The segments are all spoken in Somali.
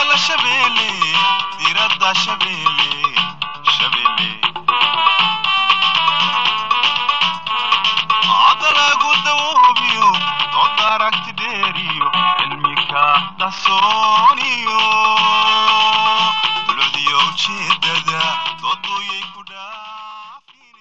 la shabeelle diradda shabeelle shabeelle hadda lagu dawoobiyo dood aragti dheeriyo cilmika dhasooniyo duladiyo ujeedada dooduyay ku dhaafine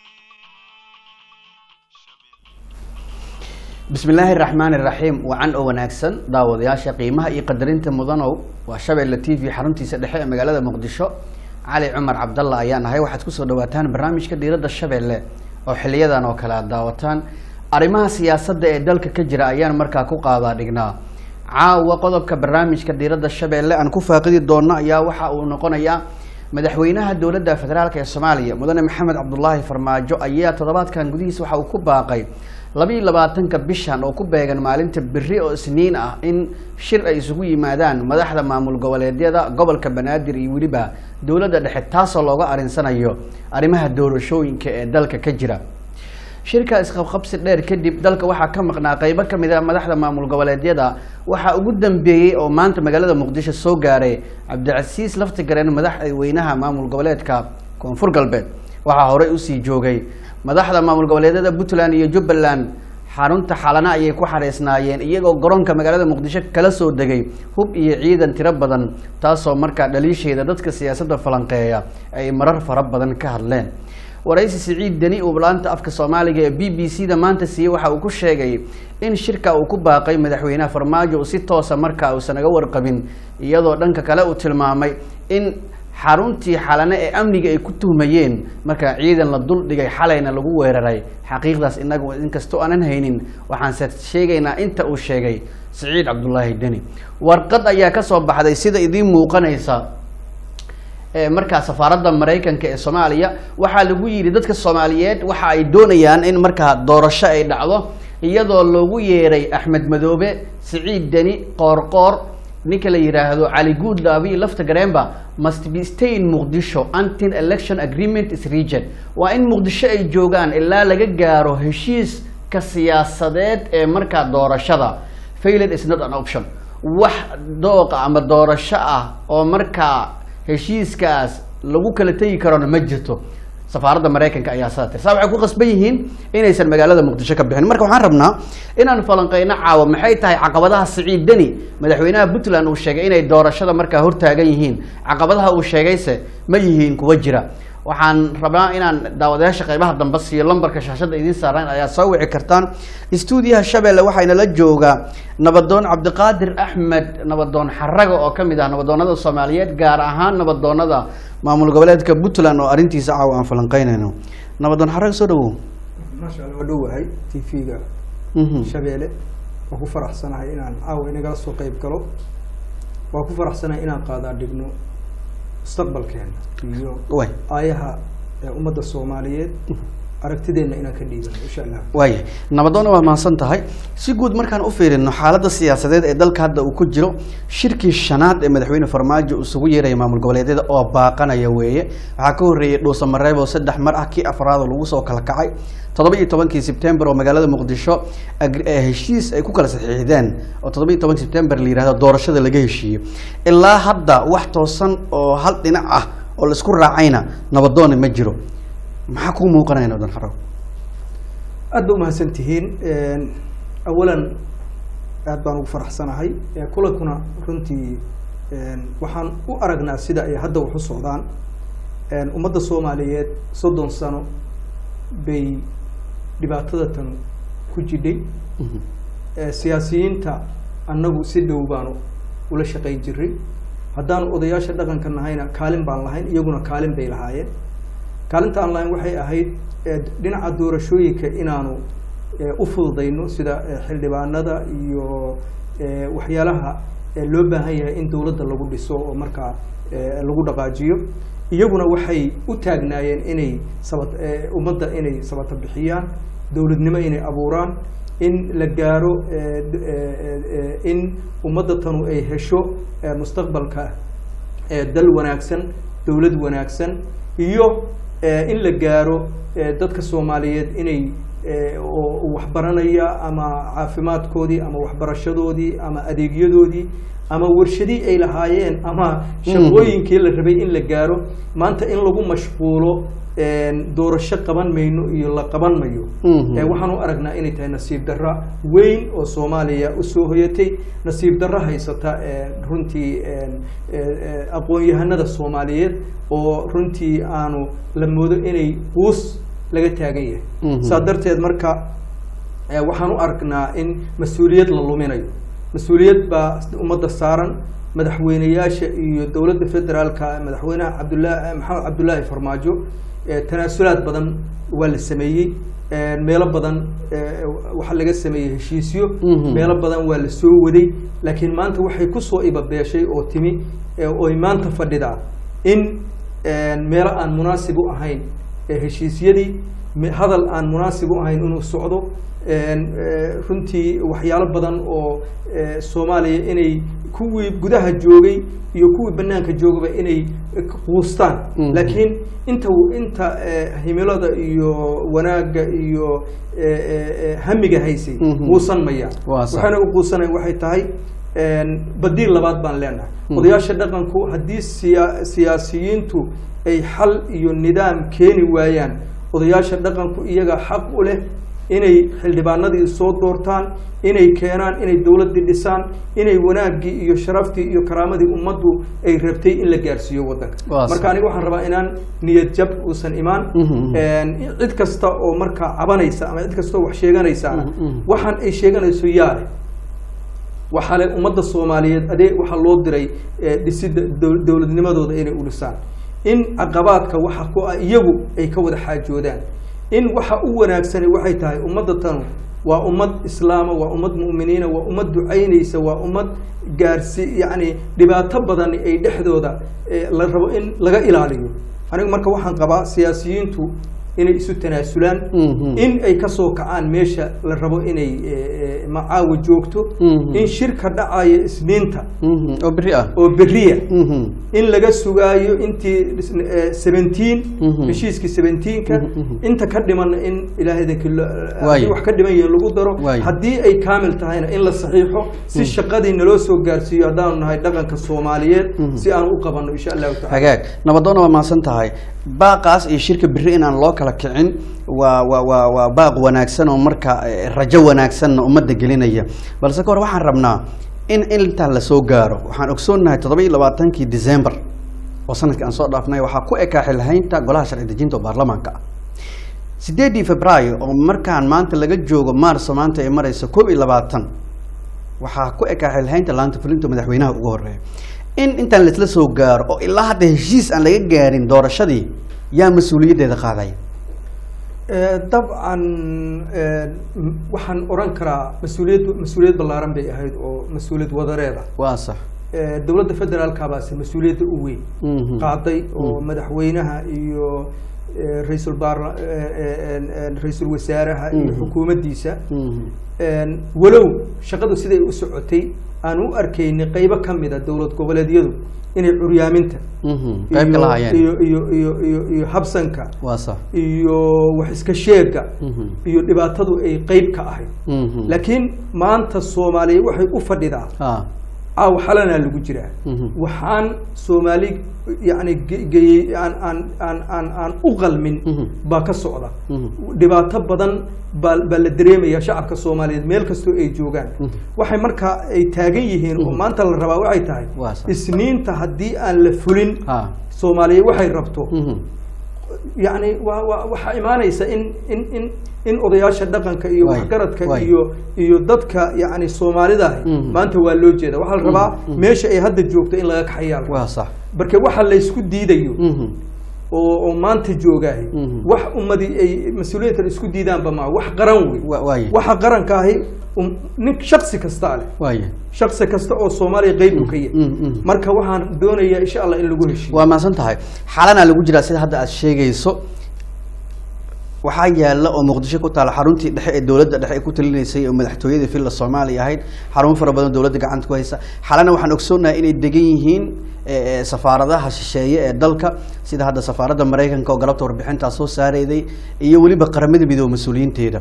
bismi illaahi raxmaani raxiim wacan oo wanaagsan daawadayaasha qiimaha iyo qadarinta mudanow waa shabeelle t v xaruntiisa dhexe ee magaalada muqdisho cali cumar cabdalla ayaan ahay waxaad kusoo dhawaataan barnaamijka diiradda shabeelle oo xiliyadan oo kale aad daawataan arrimaha siyaasadda ee dalka ka jira ayaan markaa ku qaadaa dhignaa caawa qodobka barnaamijka diiradda shabeelle aan ku faaqidi doonno ayaa waxa uu noqonayaa madaxweynaha dowladda federaalk ee soomaaliya mudane maxamed cabdulaahi farmaajo ayaa toddobaadkan gudihiisa waxa uu ku baaqay labiiyo labaatanka bishan oo ku beegan maalinta beri oo isniin ah in shir ay isugu yimaadaan madaxda maamul goboleedyada gobolka banaadir iyo weliba dowladda dhexe taasoo looga arinsanayo arrimaha doorashooyinka ee dalka ka jira shirka isqabqabsi dheer kadib dalka waxaa ka maqnaa qeybo ka mid a madaxda maamul goboleedyada waxaa ugu dambeeyey oo maanta magaalada muqdisho soo gaaray cabdicasiis laftigareen madaxweynaha maamul goboleedka koonfur galbeed waxaa horey usii joogay madaxda maamul goboleedyada puntland iyo jubbaland xarunta xalana ayay ku xareysnaayeen iyagoo garoonka magaalada muqdisho kala soo degay hub iyo ciidan tiro badan taasoo markaa dhaliisheeda dadka siyaasadda falanqeeya ay marar fara badan ka hadleen waraysi siciid deni uu laanta afka soomaaliga ee b b c da maanta siiyey waxa uu ku sheegay in shirka uu ku baaqay madaxweynaha farmaajo si toosa markaa uusan naga warqabin iyadoo dhanka kale uu tilmaamay in xaruntii xalane ee amniga ay ku tuhmayeen markaa ciidan la dul dhigay xalayna lagu weeraray xaqiiqdaas inagu inkastoo aanan haynin waxaanse sheegaynaa inta uu sheegay siciid cabdulaahi deni warqad ayaa kasoo baxday sida idiin muuqanaysa markaa safaaradda maraykanka ee soomaaliya waxaa lagu yidhi dadka soomaaliyeed waxa ay doonayaan in markaa doorasho ay dhacdo iyadoo loogu yeeray axmed madoobe siciid deni qoorqoor ninka la yidhaahdo cali guudlaabi lafta gareenba must be stay in muqdisho until election agreement is region waa in muqdisho ay joogaan ilaa laga gaaro heshiiska siyaasadeed ee markaa doorashada failed is not an option wax dooqa ama doorasho ah oo markaa heshiiskaas lagu kala tegi karona ma jirto safaaradda maraykanka ayaa saa tir saa waxay ku qasban yihiin inaysan magaalada muqdisho ka bixin marka waxaan rabnaa inaan falanqeyno caawa maxay tahay caqabadaha siciid deni madaxweynaha puntland uu sheegay inay doorashada markaa hortaagan yihiin caqabadaha uu sheegayse ma yihiin kuwa jira waxaan rabnaa inaan daawadayaasha qeybaha dambe siiyo lambarka shaashada idiin saaraan ayaa soo wici kartaan stuudiyaha shabeelle waxayna la joogaa nabadoon cabdiqaadir axmed nabadoon xaraga oo kamid ah nabadoonada soomaaliyeed gaar ahaan nabadoonada maamul goboleedka puntland oo arrintiisa caawa aan falanqeynayno nabadoon xaraga soo dhawow maasha alla waa dhowahay t v-ga shabeelle waa ku faraxsanahay inaan caawa inagala soo qeyb galo waa ku faraxsanahay inaan qaadaa dhigno mustaqbalkeena iyo way aayaha ee ummadda soomaaliyeed aragtideenna inaan ka dhiibano insha allah waaya nabadoonna waa mahadsan tahay si guud markaan u fiirino xaaladda siyaasadeed ee dalka hadda uu ku jiro shirkii shanaad ee madaxweyne farmaajo isugu yeeraya maamul goboleedyada oo baaqanaya weeye waxaa ka horreeyey dhuusa mareeb oo saddex mar ah kii afraad oo lagu soo kala kacay toddoba iyo tobankii sebtembar oo magaalada muqdisho heshiis ay ku kala saxiixdeen oo toddoba iyo tobanki sebtembar la yihahdo doorashada laga heshiiyo ilaa hadda wax toosan oo hal dhinac ah oo laisku raacayna nabadoonna ma jiro maxaa kuu muuqanaya nabadoon xaraw aad ba umahadsan tihiin awalan aad baan ugu faraxsanahay kulankuna runtii waxaan u aragnaa sida ay hadda wax u socdaan ummadda soomaaliyeed soddon sano bay dhibaatada tan ku jidhay siyaasiyiinta annagu si dhow baanu ula shaqayn jiray haddaanu odayaasha dhaqanka nahayna kaalin baan lahayn iyaguna kaalin bay lahaayeen kaalinta aan lahayn waxay ahayd dhinaca doorashooyinka inaanu u fududayno sida xildhibaanada iyo waxyaalaha loo baahan yahay in dowladda lagu dhiso oo markaa lagu dhaqaajiyo iyaguna waxay u taagnaayeen inay sabat ummadda inay sabato bixiyaan dowladnimo inay abuuraan in la gaaro in ummadda tanu ay hesho mustaqbalka dal wanaagsan dowlad wanaagsan iyo in la gaaro dadka soomaaliyeed inay eh, oo waxbaranaya ama caafimaadkoodii ama waxbarashadoodii ama adeegyadoodii ama warshadii ay lahaayeen ama shaqooyinkii la rabay in la gaaro maanta in lagu mashquulo een, doorasho qaban mayno iyo la qaban mayo Mhm. Eh, waxaan u aragnaa inay tahay nasiib darra weyn oo soomaaliya usoo hoyatay nasiib darra haysata eh, runtii een, eh, eh, aqoon-yahanada soomaaliyeed oo runtii aanu la moodo inay quus laga taagan yahay Mhm. saa darteed marka eh, waxaan u aragnaa in mas-uuliyad la luminayo mas-uuliyad baa ummadda saaran madaxweyneyaasha iyo dowladda federaalka madaxweynaha cabdullah maxamed cabdullaahi farmaajo eh, tanaasulaad badan waa la sameeyey eh, meelo badan eh, waxaa laga sameeyey heshiisyo Mhm. meelo badan waa la soo waday laakiin maanta waxay kusoo ibabeeshay oo timi eh, oy maanta fadhidaa in eh, meelo aan munaasib u ahayn eh, heshiisyadii me- hadal aan munaasib u ahayn inuu socdo een, eh, runtii waxyaalo badan oo eh, soomaaliya inay kuwii gudaha joogay iyo kuwii banaanka joogaba inay eh, quustaan Mhm. laakiin inta inta eh, himilada iyo wanaagga iyo eh, eh, eh, hamiga haysay Mhm. quusan maya Waa sax. waxaana u quusanay waxay tahay een, badiil labaad baan leenahay Mhm. odayaasha dhaqanku haddii siya siyaasiyiintu ay xal iyo nidaam keeni waayaan odayaasha dhaqanku iyaga xaq u leh inay xildhibaanadii soo doortaan inay keenaan inay dowladdii dhisaan inay wanaaggii iyo sharaftii iyo karaamadii ummaddu ay rabtay in la gaarsiiyo waddanka Waa sax. marka aniga waxaan rabaa inaan niyad jab uusan imaan Mhm. Een, cid kasta oo markaa cabanaysa ama cid kasta oo wax sheeganaysaana Mhm, mhm. waxaan ay sheeganayso yaa leh waxaa le ummadda soomaaliyeed adee waxaa loo diray eh, dhisidda dow- dowladnimadooda inay u dhisaan in caqabaadka waxa ku ah iyagu ay ka wada xaajoodaan in waxa u wanaagsani waxay tahay ummadda tanu waa ummad islaama waa ummad mu'miniina waa ummad ducaynaysa waa ummad gaarsi yacni dhibaato badan ay dhexdooda eh, la rabo in laga ilaaliyo aniga marka waxaan qabaa siyaasiyiintu inay isu tanaasulaan Mhm. in ay kasoo kacaan meesha la rabo inay eh, eh, macaawa joogto Mhm. in shirka dhacaya isniinta Mhm. oo beri ah oo beriya Mhm. in laga sugaayo intii seventeen Mhm. heshiiskii seventeenka Mhm, mhm. inta ka dhimanna in ilaahaydaki Waayo. haddii wax ka dhiman yihiin lagu daro Waayo. haddii ay kaamil tahayna in la saxiixo si shaqadii naloo soo gaarsiiyo haddaanu nahay dhaqanka soomaaliyeed Mhm. si aan u qabanno insha allahu tacala hagaag nabadoonna waa mahadsan tahay baaqaas iyo shirka beri inaan loo kala kicin waa waa waa waa baaq wanaagsan oo marka eh, rajo wanaagsanna ummadda gelinaya balse ka hor waxaan rabnaa in intaa lasoo gaaro waxaan ogsoonnahay toddoba iyo labaatankii december oo sanadkii aan soo dhaafnay waxaa ku ekaa xilhaynta golaha sharci dejinta oo baarlamaanka ah sideedii februaayo oo markaan maanta laga joogo maarso maanta ay marayso koob iyo labaatan waxaa ku ekaa xilhaynta laanta fulinta madaxweynaha ugu horeeya in intaan laisla soo gaaro oo ilaa hadda heshiis aan laga gaarin doorashadii yaa mas-uuliyaddeeda qaadaya Eh, dabcan eh, m- waxaan oran karaa mas-uuliyad mas-uuliyad ballaaran bay ahayd oo mas-uuliyad wadareed ah waa sax Eh, dowladda federaalka baase mas-uuliyadda u weyn Mhm. qaaday oo madaxweynaha iyo eh, ra-iisul baarla eh, eh, en- en, ra-iisul wasaaraha iyo Mhm. xukuumaddiisa Mhm. En, walow shaqadu siday u socotay aan u arkaynay qeybo ka mid a dowlad goboleedyadu inay curyaaminta Mhm. qayb ka iyo- lahaayeen iyo iyo iyo iyo iyo habsanka waa sax iyo wax iska sheega Mhm. iyo dhibaatadu ay qeyb ka ahayd Mhm. laakiin maanta soomaaliya waxay u fadhidaa ah caaw xalanaa lagu jiraa Mhm. waxaan soomaali yani ge- geeyey aan aan aan aan aan u qalmin Mhm. baa ka socda Mhm. dhibaato badan baa baa la dareemaya shacabka soomaaliyeed meel kastoo ay joogaan Mhm. waxay markaa ay taagan yihiin oo maanta la rabaa waxay tahay Waa sax. isniinta haddii aan la fulin ah soomaaliya waxay rabto Mhm. yani waa waa waxaa imaanaysa in in in in odayaasha dhaqanka iyo Waay, waxgaradka waay. iyo iyo dadka yani soomaalida ah Mhm. maanta waa loo jeeda waxaa la rabaa mhm. meesha ay hadda joogto in laga kaxayaa la rabaa. waa sax marka waxa laysku diidayo Mhm. oo oo maanta joogaah Mhm. wax ummadii ay mas-uuliyiintan isku diidaanba maa wax qaran wey Wa- waaye waxa qaranka ahi um- nin shaksi kasta leh waaye shaksi kasta oo soomaaliya qeyb uu ka yahay Mhm, mhm. marka waxaan doonayaa insha allah in lagu heshiiyo waa mahadsan tahay xaalanaa lagu jiraa sida hadda aad sheegayso waxaa yaala oo muqdisho ku taala xaruntii dhexe ee dowladda dhexe ee ku talinaysay oo madaxtooyadii villa soomaaliya ahayd xarumo fara badan dowladda gacanta ku haysa xalana waxaan ogsoonahay inay degan yihiin eh, eh, safaaradaha shisheeye ee dalka sida hadda safaaradda maraykanka oo galabta warbixintaa soo saareyday iyo weliba qaramada midoobe mas-uuliyiinteeda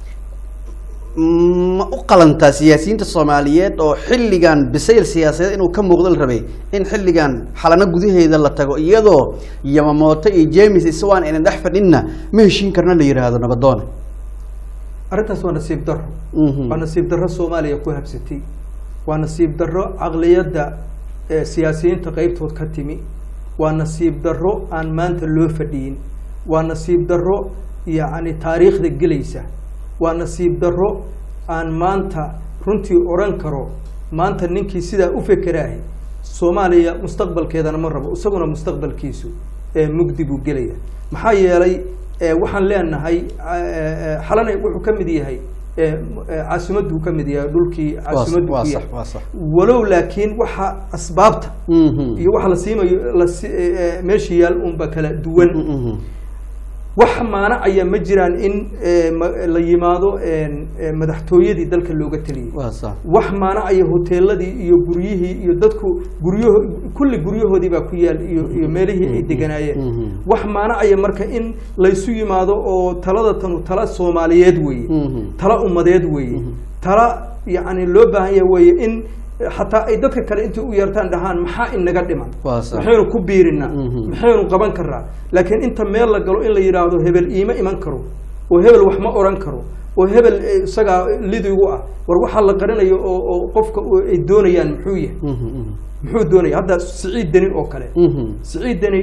ma u qalantaa siyaasiyiinta soomaaliyeed oo xilligan bisayl siyaasadeed inuu ka muuqdo la rabay in xilligan xalano gudaheeda la tago iyadoo yamamoto iyo james iswaan aynan dhex fadhinna ma heshiin karna la yidhaahdo nabadoone arrintaas waa nasiib darro Mhm. waa nasiib darro soomaaliya ku habsatay waa nasiib darro caqliyadda ee siyaasiyiinta qeybtood ka timi waa nasiib darro aan maanta loo fadhiyin waa nasiib darro yacni taariikhda gelaysa waa nasiib darro aan maanta runtii odhan karo maanta ninkii sidaa u fekeraahay soomaaliya mustaqbalkeedana ma rabo isaguna mustaqbalkiisu ee mugdi buu gelaya maxaa yeelay ee, waxaan leenahay ee, xalana wuxuu ka mid yahay ee, ee, caasimaduu ka mid yahay dhulkii caasimaddu waa ku sax yahay waa sax walow laakiin waxa asbaabta Mhm. iyo waxa la siimayo la si- ee, ee, meesha yaal unba kala duwan Mhm. wax maanacaya ma jiraan in ee, ma- la yimaado een, ee, madaxtooyadii dalka looga teliyay waa sax wax maanacaya hoteeladii iyo guryihii iyo dadku guryaho kulli guryahoodii baa ku yaal iyo iyo meelihii ay deganaayeen Mhm. wax maanacaya marka in laysu yimaado oo talada tanu tala soomaaliyeed weeye Mhm. tala ummadeed weeye tala yacni loo baahan yahay weeye in xataa ay dadka kale intay u yeertaan dhahaan maxaa inaga dhiman Waa sax. maxaynu ku biirinaa Mhm. maxaynu qaban karnaa laakiin inta meel la galo in la yidhaahdo hebel iima iman karo oo hebel wax ma oran karo oo hebel eh, isagaa lidigu ah war waxaa la qarinayo oo oo qofka u- ay doonayaan muxuu yahay Mhm. Mhm. muxuu doonaya hadda siciid deni oo kale Mhm. siciid deni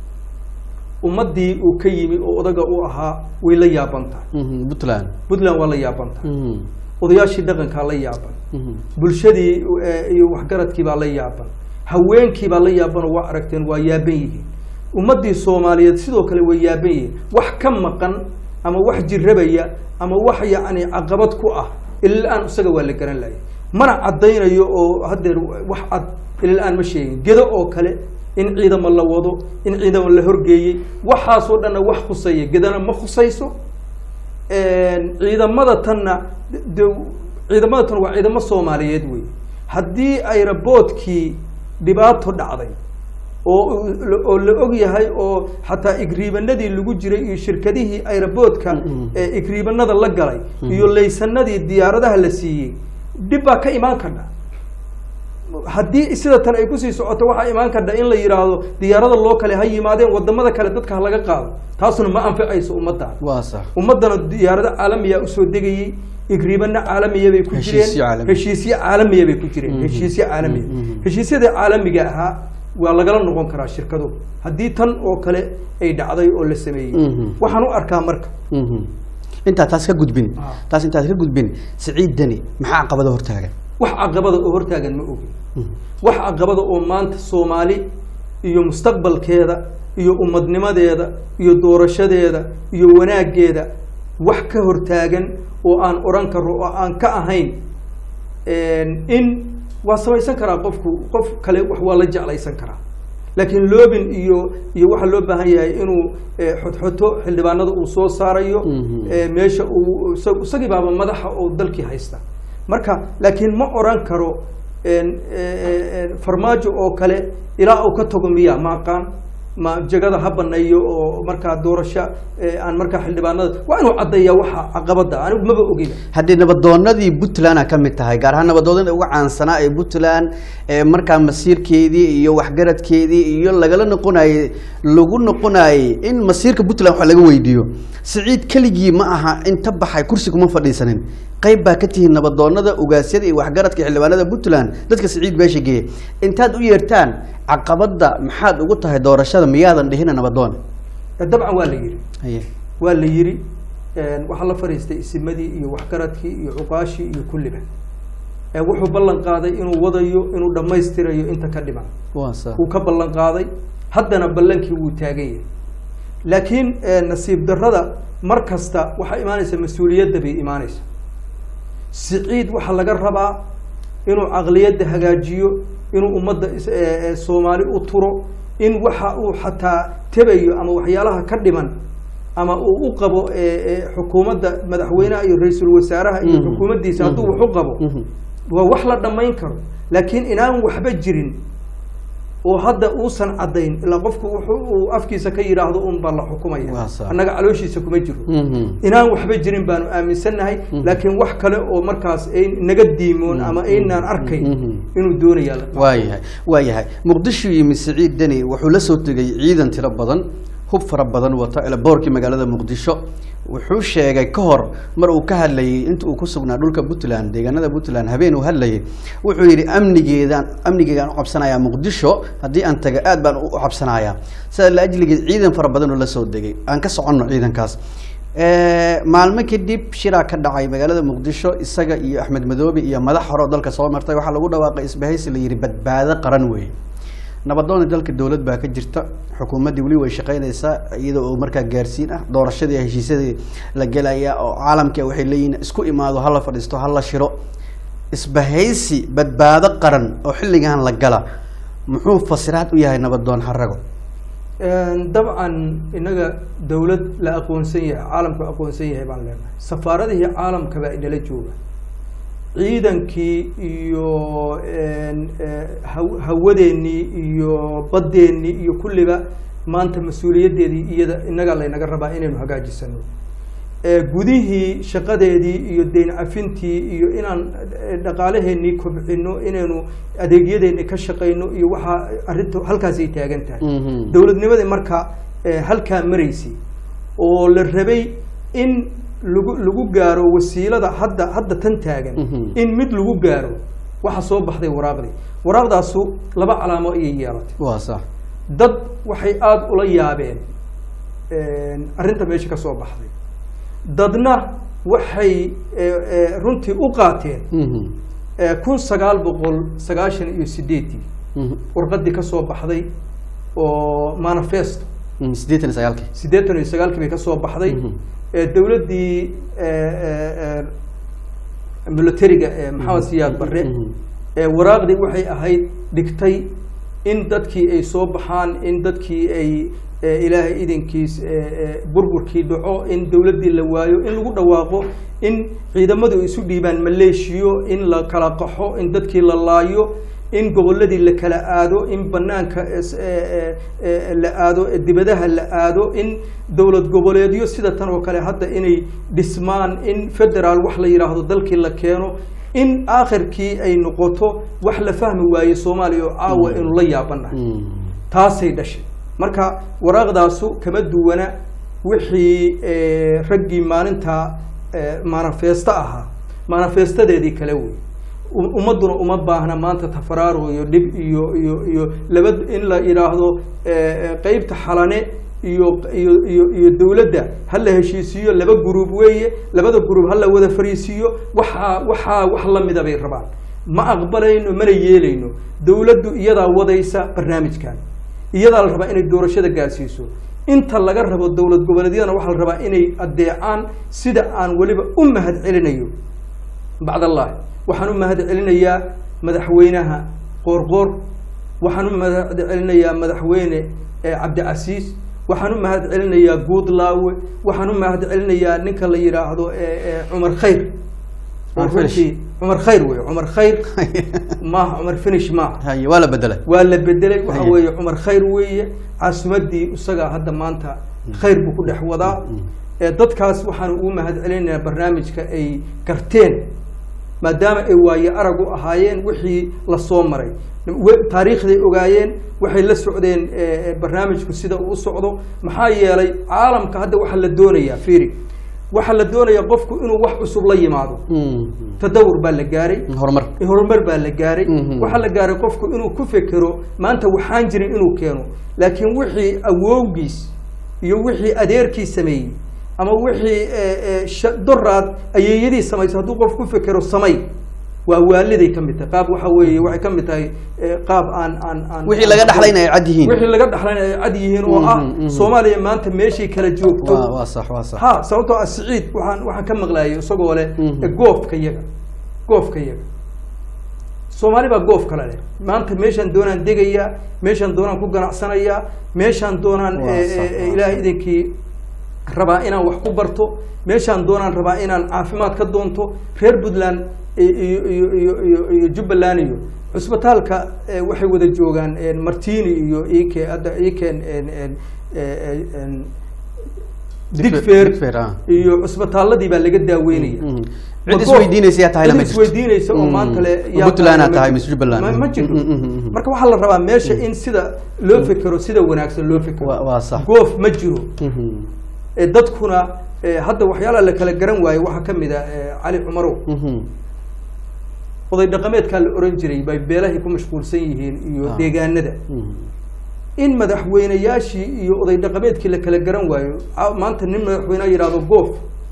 ummaddii uu ka yimi oo odaga u ahaa way la yaaban tahay Mhm. puntland puntland waa la yaaban tahay Mhm. odayaashii dhaqankaa la yaaban Mhm. bulshadii eh, iyo waxgaradkii baa la yaaban haweenkii baa la yaaban oo waa aragteen waa yaaban yihiin ummaddii soomaaliyeed sidoo kale way yaaban yihiin wax ka maqan ama wax jirrabaya ama wax yacni caqabad ku ah ilaa-aan isaga waa la garan lahay mana caddaynayo oo haddeer wax cad ilaa-aan ma sheegin gedo oo kale in ciidamo la wado in ciidamo la horgeeyey waxaasoo dhanna wax khusaya gedana ma khusayso ciidamada tanna de ciidamada tan waa ciidamo soomaaliyeed wey haddii ayraboodkii dhibaato dhacday oo oo la og yahay oo xataa igriibanadii lagu jiray iyo shirkadihii ayraboodka ee igriibanada la galay iyo laysanadii diyaaradaha la siiyey dhib baa ka imaan kardha haddii sida tan ay kusii socoto waxaa imaan kardha in la yidhaahdo diyaarada loo kale ha yimaadeen wadamada kale dadka ha laga qaado taasuna ma anficayso ummaddan waa sax ummaddana diyaarado caalamiya usoo degayey igriibana caalamiya bay ku Heshiisyo jireen caalami. heshiisyo caalamiya bay ku jireen heshiisyo caalamiya heshiisyada caalamiga ahaa waa lagala noqon karaa shirkado haddii tan oo kale ay dhacday oo la sameeyey Mhm. waxaan u arkaa marka Mhm. intaa taas ka gudbin Ah. taas intaad ka gudbin siciid deni maxaa caqabada hortaagan wax caqabada oo hortaagan ma ogin wax caqabada oo maanta soomaali iyo mustaqbalkeeda iyo ummadnimadeeda iyo doorashadeeda iyo wanaaggeeda wax ka hortaagan oo aan odhan karo oo aan ka ahayn in waa samaysan karaa qofku qof kale wax waa la jeclaysan karaa laakiin loobin iyo iyo waxaa loo baahan yahay inuu eh, xodxoto xildhibaanada uu soo saarayo Mhm. eh, meesha uu isa- isagii baaba madaxa oo dalkii haysta marka laakiin ma oran karo en, eh, eh, farmaajo oo kale ilaa uu ka tago miya ma aqaan ma jagada ha baneeyo oo markaa doorasho eh, aan markaa xildhibaanada waa inuu caddeeyaa waxa caqabada anigu maba ogiba haddii nabadoonadii puntland a ka mid tahay gaar ahaan nabadoonada uga caansanaa ee puntland ee markaa masiirkeedii iyo waxgaradkeedii iyo lagala noqonayey lagu noqonayey in masiirka puntland wax laga weydiiyo siciid keligii ma aha inta baxay kursi kuma fadhiisanin qayb baa ka tihiin nabadoonada ugaasyada iyo waxgaradka xildhibaanada puntland dadka siciid beesha geeya intaad u yeertaan caqabada maxaad ugu tahay doorashada miyaadan dhihina nabadoon Eh, dabcan waa la yidhi haye waa la yidhi waxaa la fadhiistay isimadii iyo waxgaradkii iyo cuqaashii iyo kulliba Eh, wuxuu ballan qaaday inuu wadayo inuu dhammaystirayo inta ka dhiman waa sa wuu ka ballan qaaday haddana ballankii wuu taagan yahay laakiin eh, nasiib darrada mar kasta waxaa imaanaysa mas-uuliyadda bay imaanaysa siciid waxaa laga rabaa inuu caqliyadda hagaajiyo inuu ummadda is- eh, eh, soomaali u turo in waxa uu xataa tebayo ama waxyaalaha ka dhiman ama uu u qabo eh, eh, xukuumadda madaxweynaha iyo ra-iisul wasaaraha iyo Mhm. xukuumaddiisa hadduu Mhm. wax u qabo Mhm. waa wax la dhammayn karo laakiin inaan waxba jirin oo hadda uusan caddayn ilaa qofku wuxuu uu afkiisa ka yidhaahdo un baa la xukumaya Waa sax. annaga calooshiisa kuma jiro Mhm. inaan waxba jirin baanu aaminsannahay laakiin wax kale oo markaas ay naga diimoon ama aynaan arkayn Mhm. inuu doonayaa la waayahay waayahay muqdisho yimi siciid deni wuxuu la soo tegay ciidan tiro badan hub fara badan wata boorkii magaalada muqdisho wuxuu sheegay ka hor mar uu ka hadlayay inta uu ku sugnaa dhulka puntland deegaanada puntland habeen uu hadlayay wuxuu yidhi amnigeedaan amnigeegaan u cabsanayaa muqdisho haddii aan taga aad baan u cabsanayaa sidaa la ajligeed ciidan fara badan oo la soo degay aan ka soconno ciidankaas Eh, maalmo kadib shiraa ka dhacay magaalada muqdisho isaga iyo axmed madoobe iyo madax hore oo dalka soo martay waxaa lagu dhawaaqay isbahaysi la yidhi badbaado qaran weeye nabadoona dalka dowlad baa ka jirta xukuumaddii weli way shaqaynaysaa iyada oo markaa gaarsiin ah doorashadii heshiisyadii la gelaya oo caalamka waxay leeyihiin isku imaado hala fadhiisto hala shiro isbahaysi badbaado qaran oo xilligan la gala muxuu fasiraad u yahay nabadoon harago dabcan inaga dowlad la aqoonsan yahay caalamku aqoonsan yahay baan leenahay safaaradihii caalamka baa inala jooga ciidankii iyo een, eh, haw- hawadeennii iyo baddeenii iyo kulliba maanta mas-uuliyaddeedii iyada inaga laynaga rabaa inaynu hagaajisano Eh, gudihii shaqadeedii iyo deyn cafintii iyo inaan eh, dhaqaalaheennii kobcino inaynu adeegyadeennii ka shaqayno iyo waxaa arrinta halkaasay taagan tahay Mhm. dowladnimadii marka eh, halkaa maraysay oo la rabay in lagu lagu gaaro wasiilada hadda hadda tan taagan Mhm. in mid lagu gaaro waxa soo baxday waraaqdii waraaqdaasu laba calaamo ayay yeelatay waa sax dad waxay aada ula yaabeen arrinta meesha ka soo baxday dadna waxay eh, eh, runtii u qaateen Mhm. eh, kun sagaal boqol sagaashan iyo sideeddii Mhm. warqadii ka soo baxday oo manifesto Mhm. siddeetan iyo sagaalkii siddeetan iyo sagaalkii bay ka soo baxday Mhm. ee dowladdii militariga ee maxamed siyaad barre Mhm. ee waraaqdii waxay ahayd dhigtay in dadkii ay soo baxaan in dadkii ay ee, ilaahay idinkiis ee, ee, burburkii dhaco in dowladdii la waayo in lagu dhawaaqo in ciidamadu ay isu dhiibaan maleeshiyo in la kala qaxo in dadkii la laayo in gobolladii la kala aado in banaanka es- ee, ee, ee, la aado ee dibadaha la aado in dowlad goboleedyo sida tan oo kale hadda inay dhismaan in federaal wax la yidhaahdo dalkii la keeno in aakhirkii ay noqoto wax la fahmi waaye soomaaliya oo caawa inu la yaabanahay Mhm. taasay dhashay marka waraaqdaasu kama duwana wixii eh, raggii maalinta eh, manifesto ahaa manifestadeedii kale wey U- ummadduna uma baahna maanta tafaraaro iyo dhib iyo iyo iyo laba in la yidhaahdo eh, eh, qeybta xalane iyo iyo iyo iyo dowladda ha la heshiisiiyo laba guruub weeye labada guruub ha la wada fariisiiyo waxaa waxaa wax lamida bay rabaan ma aqbalayno mana yeelayno dowladdu iyadaa wadaysa barnaamijkan iyadaa la rabaa inay doorashada gaarsiiso inta laga rabo dowlad goboleedyadana waxaa la rabaa inay adeecaan sida aan weliba u mahad celinayo bacdallahi waxaan u mahad celinayaa madaxweynaha qoorqoor waxaan u mahad celinayaa madaxweyne eh, cabdicasiis waxaan u mahad celinayaa guudlaawe waxaan u mahad celinayaa ninka la yidhaahdo eh, eh, cumar khayr Cumar Finish. runtii cumar khayr wey cumar khayr maaha cumar finish maaha haye waa la bedelay waa la bedelay waxa Haye. weeye cumar khayr weeye caasimadii isagaa hadda maanta khayr buu ku dhex wadaa ee dadkaas waxaan ugu mahad celinayaa barnaamijka ay garteen maadaama ay waaye arag u ahaayeen wixii lasoo maray We- taariikhday ogaayeen waxay la socdeen eh, eh, barnaamijku sida uu u socdo maxaa yeelay caalamka hadda waxaa la doonayaa fiiri waxaa la doonayaa qofku inuu wax cusub la yimaado Mhm. tadawur baa la gaaray horumar horumar baa la gaaray Mhm. waxaa la gaaray qofku inuu ku fekero maanta waxaan jirin inuu keeno laakiin wixii awowgiis iyo wixii adeerkii sameeyey ama wixii eh, eh, sha- doraad ayeeyadii samaysa hadduu qof ku fekero samay waa waaliday ka mid tahay qaab waxa weeye waxay ka mid tahay eh, qaab aan aan aan wixii laga dhaxlayna ay cad yihiin wixii laga dhaxlayna ay cad yihiin oo ah Mhm, mhm. soomaaliya maanta meeshay kala joogto waa waa sax waa sax ha sababtoo ah siciid waxaan waxaan ka maqlaayay isagoo leh Mhm. e, goofka yaga goofka yaga soomaali baa goof kale leh maanta meeshaan doonaan degayaa meeshaan doonaan ku ganacsanayaa meeshaan doonaan Waa e, sax, e, e, waa ilaahay idinkii rabaa inaan wax ku barto meeshaan doonaan rabaa inaan caafimaad ka doonto reer puntland i- iyo iyo iyo iyo iyo jubbaland iyo cusbitaalka eh, waxay wada joogaan en, martini iyo ike hadda iken en en eh, en digfer Digfair, ah. iyo cusbitaaladii baa laga daaweynaya Mhm. Ma Cid goof- isweydiinaysa yaa tahay lama cid jirto. isweydiinaysa oo Mm. maanta le Ma yaa Puntland tahay aad tahay lama mise Jubbaland? ma ma jirto Mm, mm, mm, mm. marka waxaa la rabaa meesha in sida loo fekero sida wanaagsan loo fekero Waa- waa sax. goof ma jiro Mhm. ee dadkuna ee, hadda waxyaalaha la kala garan waaye waxaa ka mid a ee, cali cumarow Mhm. oday dhaqameedkaa la oran jiray bay beelahay ku mashquulsan yihiin iyo Ah. deegaanada Mhm. in madaxweyneyaashii iyo oday dhaqameedkii la kala garan waayo a- maanta nin madaxweyne yidhahdo goof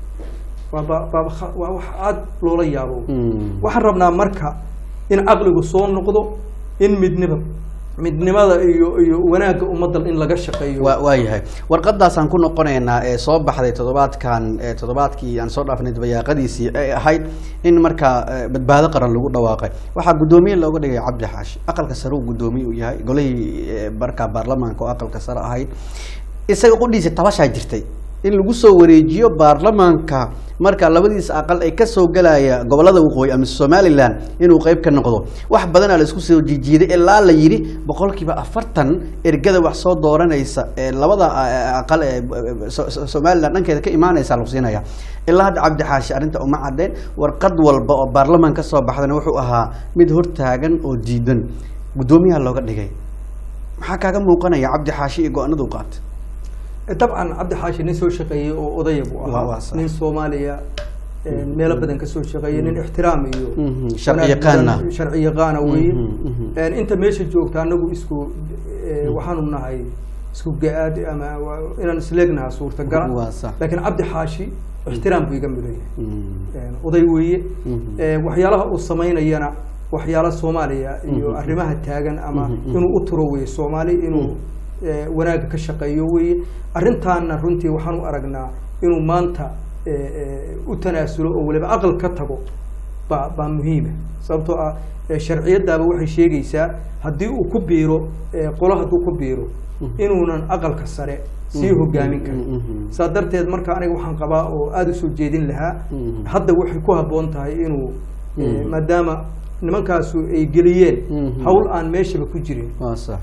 waa ba- ba- kha- waa wax aada loola yaabo Mhm. waxaan rabnaa marka in caqligu soo noqdo in midniba midnimada iyo iyo wanaagga ummadda in laga shaqeeyo waa waa yahay warqadaasaan ku noqonaynaa ee soo baxday toddobaadkan ee toddobaadkii aan soo dhaafnay dabayaaqadiisii ay ahayd in markaa eh, badbaado qaran lagu dhawaaqay waxaa guddoomiye looga dhigay cabdi xaashi aqalka sare uu guddoomiye uu yahay golihii eh, markaa baarlamaanka oo aqalka sare ahayd isaga qudhiisa tabashaa jirtay in lagu soo wareejiyo baarlamaanka marka labadiisa aqal ay kasoo galaya gobolada waqooyi ama somalilan inuu qeyb ka noqdo wax badanaa la isku soo jiijiiday ilaa la yidhi boqolkiiba afartan ergada wax soo dooranaysa ee labada eh, aqal ee eh, so- so- somalilan dhankeeda ka imaanaysa lagu siinaya ilaa hadda cabdi xaashi arrinta uma cadeen warqad walba oo baarlamaan ka soo baxdana wuxuu ahaa mid hortaagan oo diidan guddoomiyaha looga dhigay maxaa kaaga muuqanaya cabdi xaashi iyo go-aanadu qaatay dabcan cabdi xaashi nin soo shaqeeyey oo odaya buu Waa- waa ahaa sax. nin soomaaliya ee, meelo badan ka soo shaqeeyey nin ixtiraam iyo Mhm, sharci wanaag yaqaana. badan- sharci yaqaana weeye Mhm, mhm. Een, inta meesha joogta anagu isku ee, waxaanu nahay isku ga-aad ama waa- inaan isleegnaha suurtagala Waa sax. laakiin cabdi xaashi ixtiraam buu iga mudan yahay Mhm. Een, oday weeye Mhm. Ee, waxyaalaha uu samaynayana waxyaala soomaaliya iyo Mhm. arrimaha taagan ama Mhm, mhm. inuu u turo weye soomaali inuu ee, wanaagga ka shaqeeyo weye arrintaana runtii waxaan u aragnaa inuu maanta ee, ee, u tanaasulo oo waliba aqal ka tago baa baa muhiima sababtoo ah ee, sharciyadaaba waxay sheegaysaa haddii uu ku biiro ee, qolo hadduu ku biiro inuunan aqalka sare sii Mhm, hogaamin mhm, karin mhm. saa darteed marka aniga waxaan qabaa oo aada usoo jeedin lahaa Mhm. hadda waxay ku habboon tahay inuu eh, Mhm. maadaama nimankaasu ay geliyeen Mhm. hawl aan meeshaba ku jirin waa sax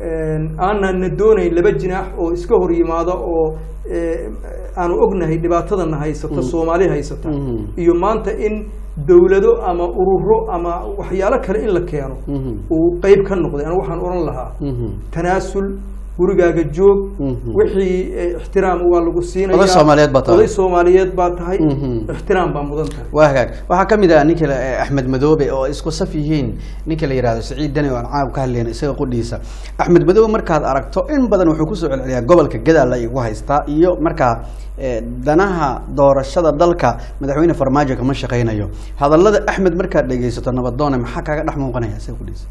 aanana doonayn laba jinaax oo iska hor yimaada oo eh, aanu ognahay dhibaatadana haysata Mhm. soomaali haysata Mhm. iyo maanta in dowlado ama ururo ama waxyaalo kale in la keeno Mhm. uu qeyb ka noqday anigu waxaan oran lahaa Mhm. tanaasul gurigaaga joog Mhm. wixii eh, ixtiraam waa lagu siinaya Oday Soomaaliyeed baa tahay. oday soomaaliyeed baa tahay Mhm. ixtiraam baa mudan tahay waa hagaag waxaa ka mid ah ninka la- eh, axmed madoobe oo isku saf yihiin ninka la yihahdo saciid dani oo aan caab ka hadlayna isaga qudhiisa axmed madoobe markaad aragto in badan wuxuu kusoo celceliyaa gobolka gadaal ay igu haystaa iyo markaa eh, danaha doorashada dalka madaxweyne farmaajo kama shaqaynayo hadallada axmed markaad dhegeysato nabadoone maxaa kaaga dhex muuqanaya isaga qudhiisa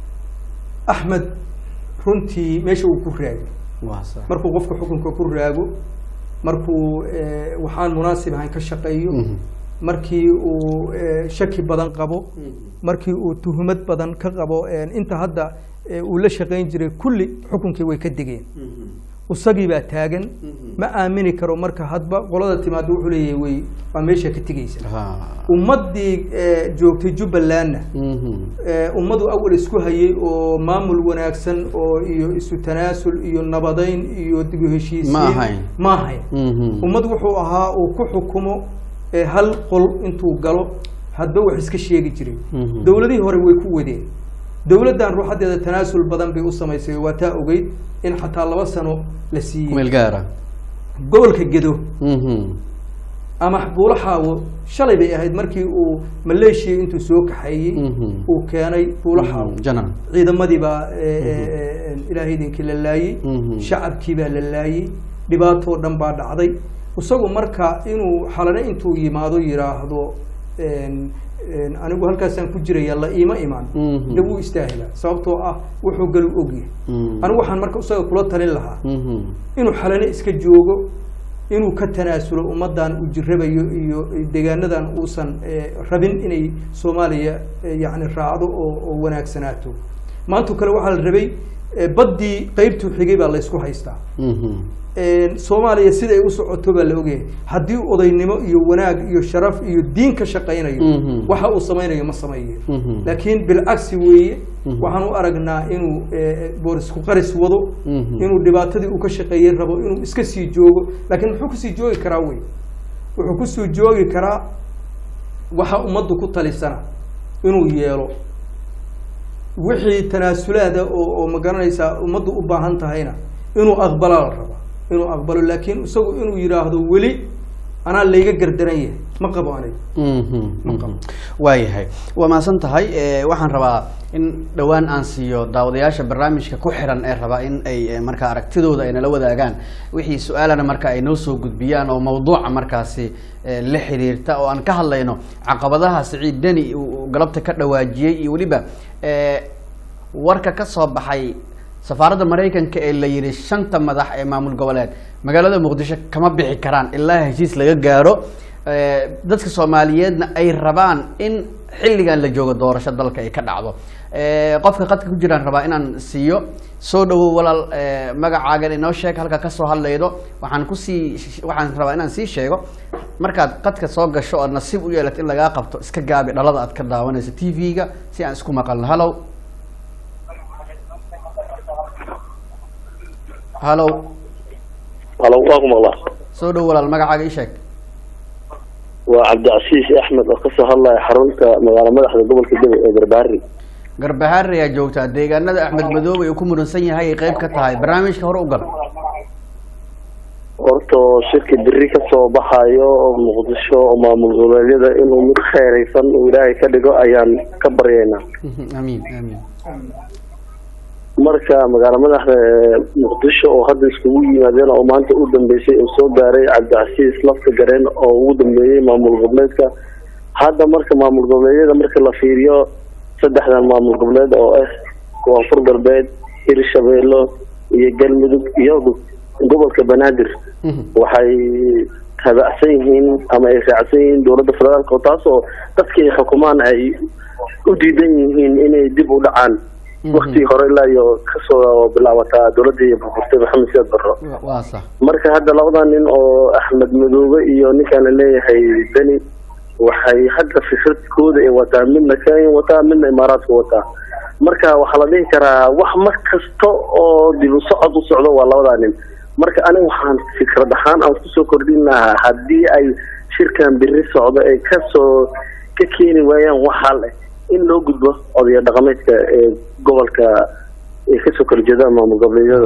axmed runtii meesha uu ku raagay waa sax markuu qofka xukunka ku raago markuu eh, waxaan munaasib ahayn ka shaqeeyo Mhm. markii uu eh, shaki badan qabo markii uu tuhumad badan ka qabo eh, inta hadda eh, uu la shaqayn jiray kulli xukunkii way ka degeen isagii baa taagan ma aamini karo marka hadba qolada timaado wuxuu leeyahay way waa meesha ka tegeysa Ha. ummaddii eh, joogtay jubbalandna Mhm. ee, ummadu awal isku hayay oo maamul wanaagsan oo iyo isu tanaasul iyo nabadayn iyo dib u heshiisiin Ma ahayn. ma ahayn Mhm. ummad wuxuu ahaa uu ku xukumo ee, hal qol intuu galo hadba wax iska sheegi jiray Mhm. dowladihii hore way ku wadeen dowladdan ruuxadeeda tanaasul badan bay u samaysay waa taa ogeyd in xataa laba sano la siiyey meel gaara gobolka gedo Mhm. ama buulo xaawo shalay bay ahayd markii uu maleeshiya intuu soo kaxeeyey Mhm. uu keenay buulo xaawo Mhm. janan ciidamadii baa eh, eh, eh, ilaahay idinkii la laayey Mhm. shacabkii baa la laayey dhibaatoo dhan baa dhacday isagu marka inuu xalane intuu yimaado yidhaahdo en- en, anigu halkaasaan ku jiraya la iima imaan Mhm. de wuu istaahila sababtoo ah wuxuu galu ogyahay Mhm. anigu waxaan marka isaga kula talin lahaa Mhm. inuu xalane iska joogo inuu ka tanaasulo ummadan uu jirabayo iyo deegaanadan uusan eh, rabin inay soomaaliya eh, yacni raacdo oo oo wanaagsanaato maantoo kale waxaa la rabay Eh, baddii qeybtuu xigay baa laysku haystaa Mhm. Een, soomaaliya siday u socoto baa la ogyahay haddii odaynimo iyo wanaag iyo sharaf iyo diin ka shaqaynayo Mhm. waxa uu samaynayo ma sameeyo Mhm. laakiin bilcagsi weeye Mhm. waxaan u aragnaa inuu eh, boorisku qaris wado Mhm. inuu dhibaatadii uu ka shaqeeyey rabo inuu iska sii joogo laakiin muxuu kusii joogi karaa wey wuxuu kusii joogi karaa waxa ummaddu ku talisana inuu yeelo wixii tanaasulaada oo oo ma garanaysaa ummaddu u baahan tahayna inuu aqbalaa la rabaa inuu aqbalo laakiin isagu inuu yidhaahdo weli anaa layga gardaran yahay ma qabo aniga Mhm, Ma mhm. qabo. waayahay waa mahadsan tahay Eh, waxaan rabaa in dhowaan aan siiyo daawadayaasha barnaamijka ku xiran ee rabaa in ay eh, markaa aragtidooda ay nala wadaagaan wixii su-aalana marka ay noo soo gudbiyaan oo mawduuca markaasi eh, la xiriirta oo aan ka hadlayno caqabadaha siciid deni uu uu galabta ka dhawaajiyey iyo weliba eh, warka ka soo baxay safaaradda maraykanka ee la yidhi shanta madax ee maamul goboleed magaalada muqdisho kama bixi karaan ilaa heshiis laga gaaro Eh, dadka soomaaliyeedna ay rabaan in xilligan la joogo doorasho dalka ay ka dhacdo Eh, qofka qadka ku jiraan rabaa inaan siiyo soo dhawow walaal eh, magacaagan inoo sheeg halka kasoo hadlaydo waxaan kusii waxaan rabaa inaan sii sheego markaad qadka soo gasho oo nasiib u yeelato in lagaa qabto iska gaabi dhalada aad ka daawanayso t v-ga si aan isku maqalno hallow hallow halo waa ku maqlaa soo dhow walaal magacaaga ii sheeg waa cabdicasiis axmed oo kasoo hadlaya xarunta magaalo madaxda gobolka gabe ee garbaari garbahaare ayaa joogtaa deegaanada axmed madoobe uu ku muransan yahay ay qayb ka tahay barnaamijka hore u gal horta shirka beri kasoo baxayo oo muqdisho oo maamul goboleedyada inuu mid kheeraysan uu ilaahay ka dhigo ayaan ka baryaynaa Mhm, amiin amiin marka magaalo madaxda ee muqdisho oo hadda iskugu yimaadeen oo maanta u dambeysay uu soo gaaray cabdicasiis lafta gareen oo ugu dambeeyey maamul goboleedka hadda marka maamul goboleedyada marka la fiiriyo saddexdan maamul goboleed oo ah koonfur galbeed hirshabeello iyo galmudug iyo gobolka banaadir Mhm, waxay taabacsan yihiin ama ay raacsan yihiin dowladda federaalka oo taas oo dadkii xukumaan ay u diidan yihiin inay dib u dhacaan Mhm. waktigii hore ilaa iyo kasoo bilaabataa dowladii burburtay maxamed siyaad barro wa- waa sax marka hadda labadan nin oo axmed madoobe iyo ninkaan la leeyahay beni waxay hadda fikradkooda ay wataa midna kenya wataa midna imaaraadka wataa marka waxaa la dhihi karaa wax mar kasta oo dib u socod u socdo waa labadaa nin marka aniga waxaan fikrad ahaan aan kusoo kordhin lahaa haddii ay shirkan beri socdo ay kasoo ka keeni waayaan wax hal eh in loo gudbo odaya dhaqameedka ee gobolka ay kasoo kala jeedaan maamul goboleedyada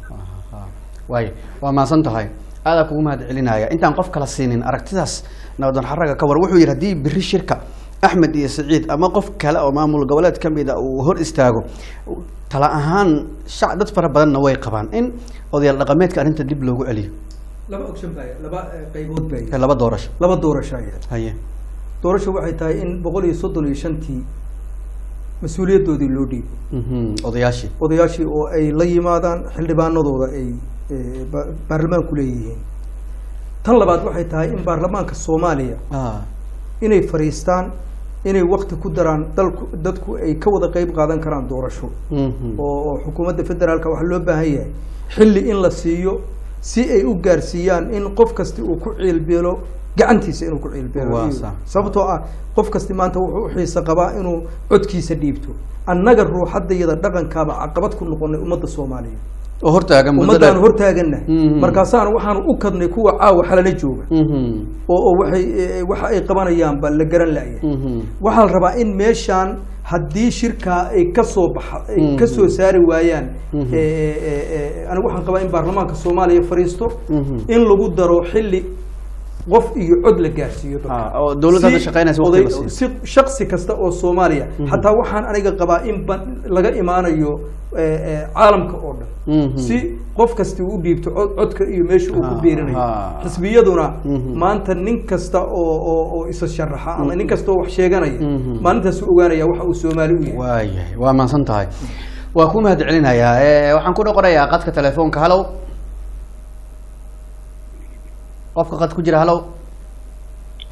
waay waa mahadsan tahay aadaa kugu mahad celinaya intaan qof kala siinin aragtidaas nabadan xaraga ka war wuxuu yidhi haddii beri shirka axmed iyo saciid ama qof kale oo maamul goboleed ka mid a uu hor istaago tala ahaan shac dad fara badanna way qabaan in odayaal dhaqameedka arrinta dib loogu celiyo laba option baa laba eh, qaybood baa ee laba doorasho laba doorasho ayaa haye doorasho waxay tahay in boqol iyo soddon iyo shantii mas-uuliyadoodii loo dhiibo Mhm, odayaashii odayaashii oo ay la yimaadaan xildhibaanadooda ay eh, ba- baarlamaanku leeyihiin tan labaad waxay tahay in baarlamaanka soomaaliya ah inay fariistaan inay wakti ku daraan dalku dadku ay ka wada qeyb qaadan karaan doorasho mhm, oo oo xukuumadda federaalka waxaa loo baahan yahay xilli in la siiyo si ay u gaarsiiyaan in qof kasti uu ku ciilbeelo gacantiisa inuu ku ciilbeelo Waa iyo- sax. sababtoo ah qof kasti maanta wuxuu u xiisa qabaa inuu codkiisa dhiibto annaga ruuxaddayada dhaqankaaba caqabad ku noqonay ummadda soomaaliya oo hortaagan muddo ummaddaanu dheer. hortaagannahay Mhm. markaasaana waxaanu u kadnay kuwa caawa xalala jooga Mhm, oo oo waxay eh, waxa ay qabanayaanba la garan la'yahay mhm, waxaa la rabaa in meeshaan haddii shirkaa ay kasoo baxa ay Mhm. kasoo saari waayaan Mhm. eh, eh, eh, anigu waxaan qabaa in baarlamaanka soomaaliya fariisto Mhm. in lagu daro xilli qof iyo cod la gaarsiiyo dadka. Ah, oo dowladda hadda Si shaqaynaysa waqti oday- la siiyo. si shaksi kasta oo soomaaliya xataa waxaan aniga qabaa in ba- laga imaanayo eh, eh, caalamka oo dhan Mhm. si qof kasti uu dhiibto cod- codka iyo meesha uu ku Ah, biirinayo ah. xisbiyaduna Mhm. maanta nin kasta oo oo oo isa sharaxa ama nin kasta oo wax sheeganaya Mhm. maalintaas uu ogaanaya waxa uu soomaali u yahay waayahay waa mahadsan tahay waa ku mahad celinayaa Eh, waxaan ku noqonayaa qadka telefoonka hallow qofka qad ku jira hallow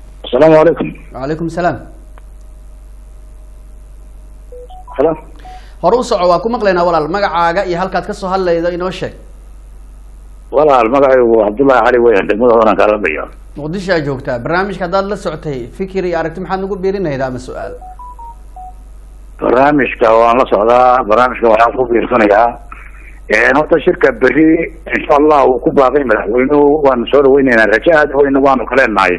asalaamu calaykum wacalaykum salaam halo hore u soco waa ku maqlaynaa walaal magacaaga iyo halkaad ka soo hadlaydo inoo sheeg walaal magacaygu cabdullaahi cali weyan degmada horan kalabaya muqdisho aa joogtaa barnaamijka haddaad la socotay fikir iyo aragti maxaad nagu biirinayda ama su-aal barnaamijka waan la socdaa barnaamijka waxaan ku biirsanayaa horta shirka beri insha allah uu ku baaqay madaxweynuhu waanu soo dhaweyneynaa rajo aada weyna waanu ka leenahay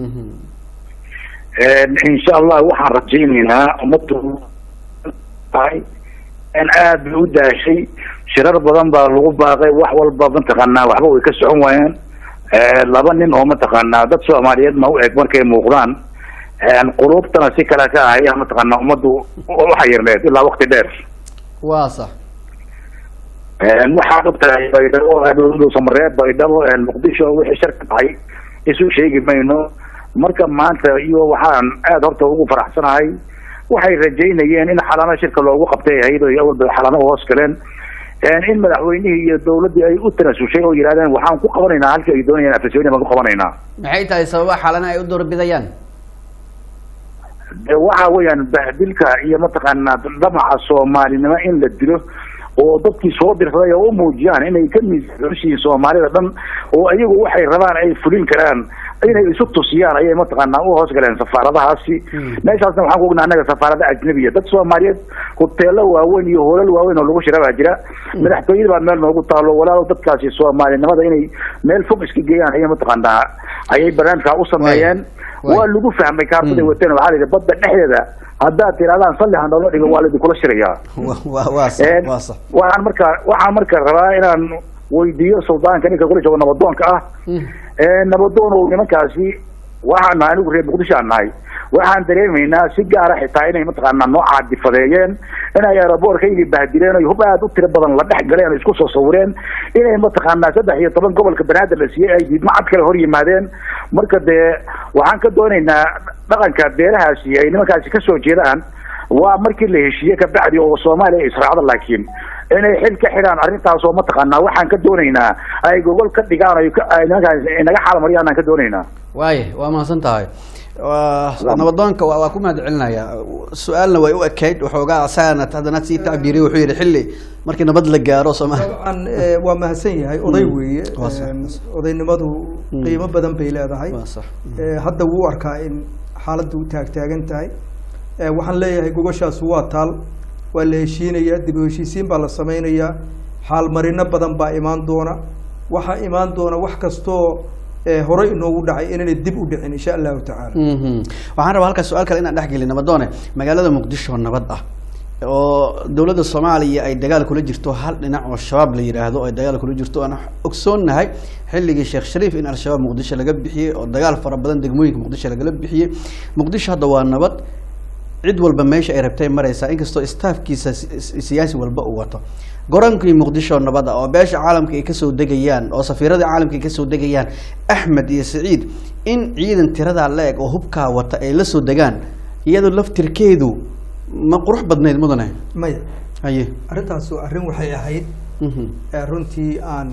insha allah waxaan rajayneynaa ummaddu tahay in aad bay u daashay shirar badan baa lagu baaqay wax walba mataqaanaa waxba way ka socon waayeen laba nin oo mataqaanaa dad soomaaliyeed ma u eg markay muuqdaan quluubtana si kale ka ahaya mataqaanaa ummaddu uxayirneed ilaa wakti dheer waa sax waxaad ogtahay baydhabo samareeb baydhabo muqdisho wixii shar ka dhacay isu sheegi mayno marka maanta iyo waxaan aada horta ugu faraxsanahay waxay rajaynayeen in xalano shirka loogu qabtay ahayd oo awalba xalano hoos galeen in madaxweynihii iyo dawladdii ay u tanasushay oo yidhahdeen waxaan ku qabanaynaa halkii ay doonayeen afasoonia baan ku qabanaynaa maxay tahay sababaha xalana ay u doorbidayaan de waxa weeyaan bahdilka iyo mataqaanaa dhamaca soomaalinimo in la dilo oo dadkii soo dirsaday oo u muujiyaan inay ka miisyihiin soomaalida dhan oo iyagu waxay rabaan ay fulin karaan inay isu tusiyaan ayay mataqaanaa u hoos galeen safaaradahaasi meeshaasna waxaan ku ognaa annaga safaarada ajnabiya dad soomaaliyeed hoteelo waaweyn iyo hoolal waaweyn oo lagu shira baa jira madaxtooyada baa meel noogu taalo walaalo dadkaasi soomaalinimada inay meel fog iska geeyaan ayay mataqaanaa ayay barnaamijkaa u sameeyeen waa lagu fahmay kaartaday wateen waxaa la yidhi badda dhexdeeda haddaad tirahdaan salli ha noola dhigo waa laidinkula shirayaa waa sax waa sax waxaan marka waxaan marka rabaa inaan weydiiyo suldaanka ninka kula joogo nabadoonka ah nabadoon oo nimankaasi waxaan nahay anigu reer muqdisho aan nahay waxaan dareemaynaa si gaara xitaa inay mataqaanaa noo caadifadeeyeen inay aeroboorkaygii bahdileen oy hub aada u tiro badan la dhex galeen isku soo sawireen inay mataqaanaa saddex iyo toban gobolka banaadir la siiyey ay diidmacad kale hor yimaadeen marka dee waxaan ka doonaynaa dhaqanka beelahaasi ay nimankaasi kasoo jeedaan waa markii la heshiiye kabacdi oo soomaaliya israacda laakiin inay xil ka xidhaan arrintaasoo mataqaanaa waxaan ka doonaynaa ay gogol ka dhigaan ay nimankaas naga xaalmariyaan aan ka doonaynaa waaya waa mahadsan tahay nabadoonka waa waa ku mahad celinaya su-aalna way u ekayd waxoogaa asagana haddana sii tacbiiriy wuxuu yihi xilli markii nabad la gaaro soomaali dabcan eh, waa mahadsan yahay oday weeye Waa sax. Em, odaynimadu qiimo badan bay leedahay waa sax Eh, hadda wuu arkaa in xaaladdu taagtaagan tahay Eh, waxaan leeyahay gogoshaas waa taal waa la heshiinayaa dib u heshiisiin baa la sameynayaa xaalmarino badan baa imaan doona waxaa imaan doona wax kastoo eh, horey inoogu dhacay inaanay dib u dhicin insha allahu tacaala Mhm. waxaan rabaa halkaas su-aal kale inaan dhex gelin nabadoone magaalada muqdisho nabad ah oo dowladda soomaaliya ay dagaal kula jirto hal dhinac oo shabaab la yidhaahdo ay dagaal kula jirto aan ogsoonnahay xilligii sheekh shariif in al-shabaab muqdisho laga bixiyey oo dagaal fara badan degmooyinka muqdisho lagala bixiyey muqdisho hadda waa nabad cid walba meesha ay rabtay maraysaa inkastoo staafkiisa si- si- siyaasi walba uu wato goraankii muqdisho nabada oo beesha caalamka ay kasoo degayaan oo safiirada caalamka ay kasoo degayaan axmed iyo saciid in ciidan tiradaa la eg oo hubkaa wata ay la soo degaan iyadoo laftirkeedu ma qurux badnayd mudane maya haye arrintaas waa arrin waxay ahayd Mhm. eh, runtii aan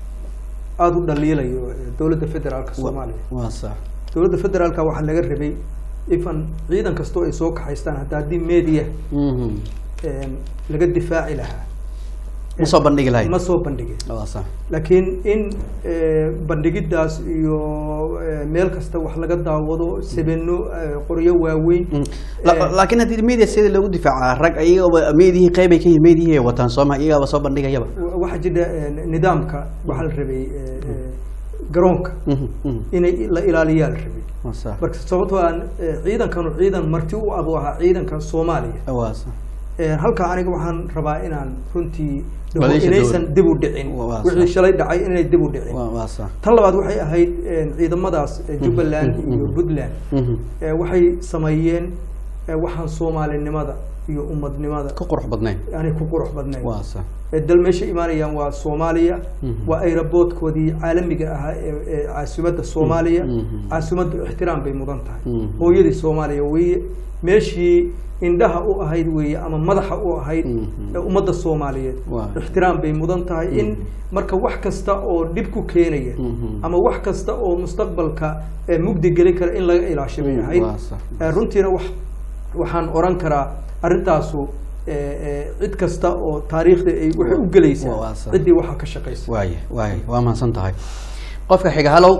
aada u dhaliilayo eh, dowladda federaalka soomaaliya waa sax dowladda federaalka waxaa laga rabay ifan ciidan kastoo ay soo kaxaystaan hadda haddii media Mhm. em, laga difaaci lahaa ma soo bandhigi lahayd ma soo bandhigin waa sax laakiin in eh, bandhigiddaas iyo eh, meel kasta wax laga daawado sabeno eh, qoryo waaweyn Mm. La- eh, laakiin haddii media sida loogu difaaca rag ayagaba meedihii qeybay ka yihin meedihii ay wataan sooma iyagaaba soo bandhigayaba wa- waxaa jira eh, nidaamka waxaa la rabay eh, eh, garoonka Mhm, mhm. inay la ilaaliyaa la rabay waa sax marka sababtoo aan eh, ciidankanu ciidan marti u abu ahaa ciidanka soomaaliya waa sax Eh, halkaa aniga waxaan rabaa inaan runtii dhaho Maleesha inaysan dowlad. dib u dhicin Waa- waa wixii sax. shalay dhacay inay dib u dhicin waa waa sax tan labaad waxay ahayd eh, ciidamadaas eh, jubbaland iyo puntland Mhm. eh, waxay sameeyeen eh, waxaan soomaalinimada iyo ummadnimada ka qurux badnayd aanay ku qurux badnayn waa sax Eh, dal meesha imaanayaan waa soomaaliya Mhm. waa aeroboortkoodii caalamiga ahaa ee ee caasimadda soomaaliya Mhm. caasimaddu ixtiraam bay mudan tahay Mhm. hooyadii soomaaliya weeye meeshii indhaha u ahayd weeye ama madaxa u ahayd Mhm. ee ummadda soomaaliyeed Waa. ixtiraam bay mudan tahay in marka wax kasta oo dhib ku keenaya Mhm. ama wax kasta oo mustaqbalka eh, mugdi gelin kara in laga ilaasho bay Mhm. ahayd Waa sax. Eh, runtiina wax waxaan oran karaa arrintaasu eh, cid kasta oo taariikhda ay waxay u waa gelaysaa sax. ciddii waxaa ka shaqaysa waay waay waa mahadsan tahay qofka xiga halow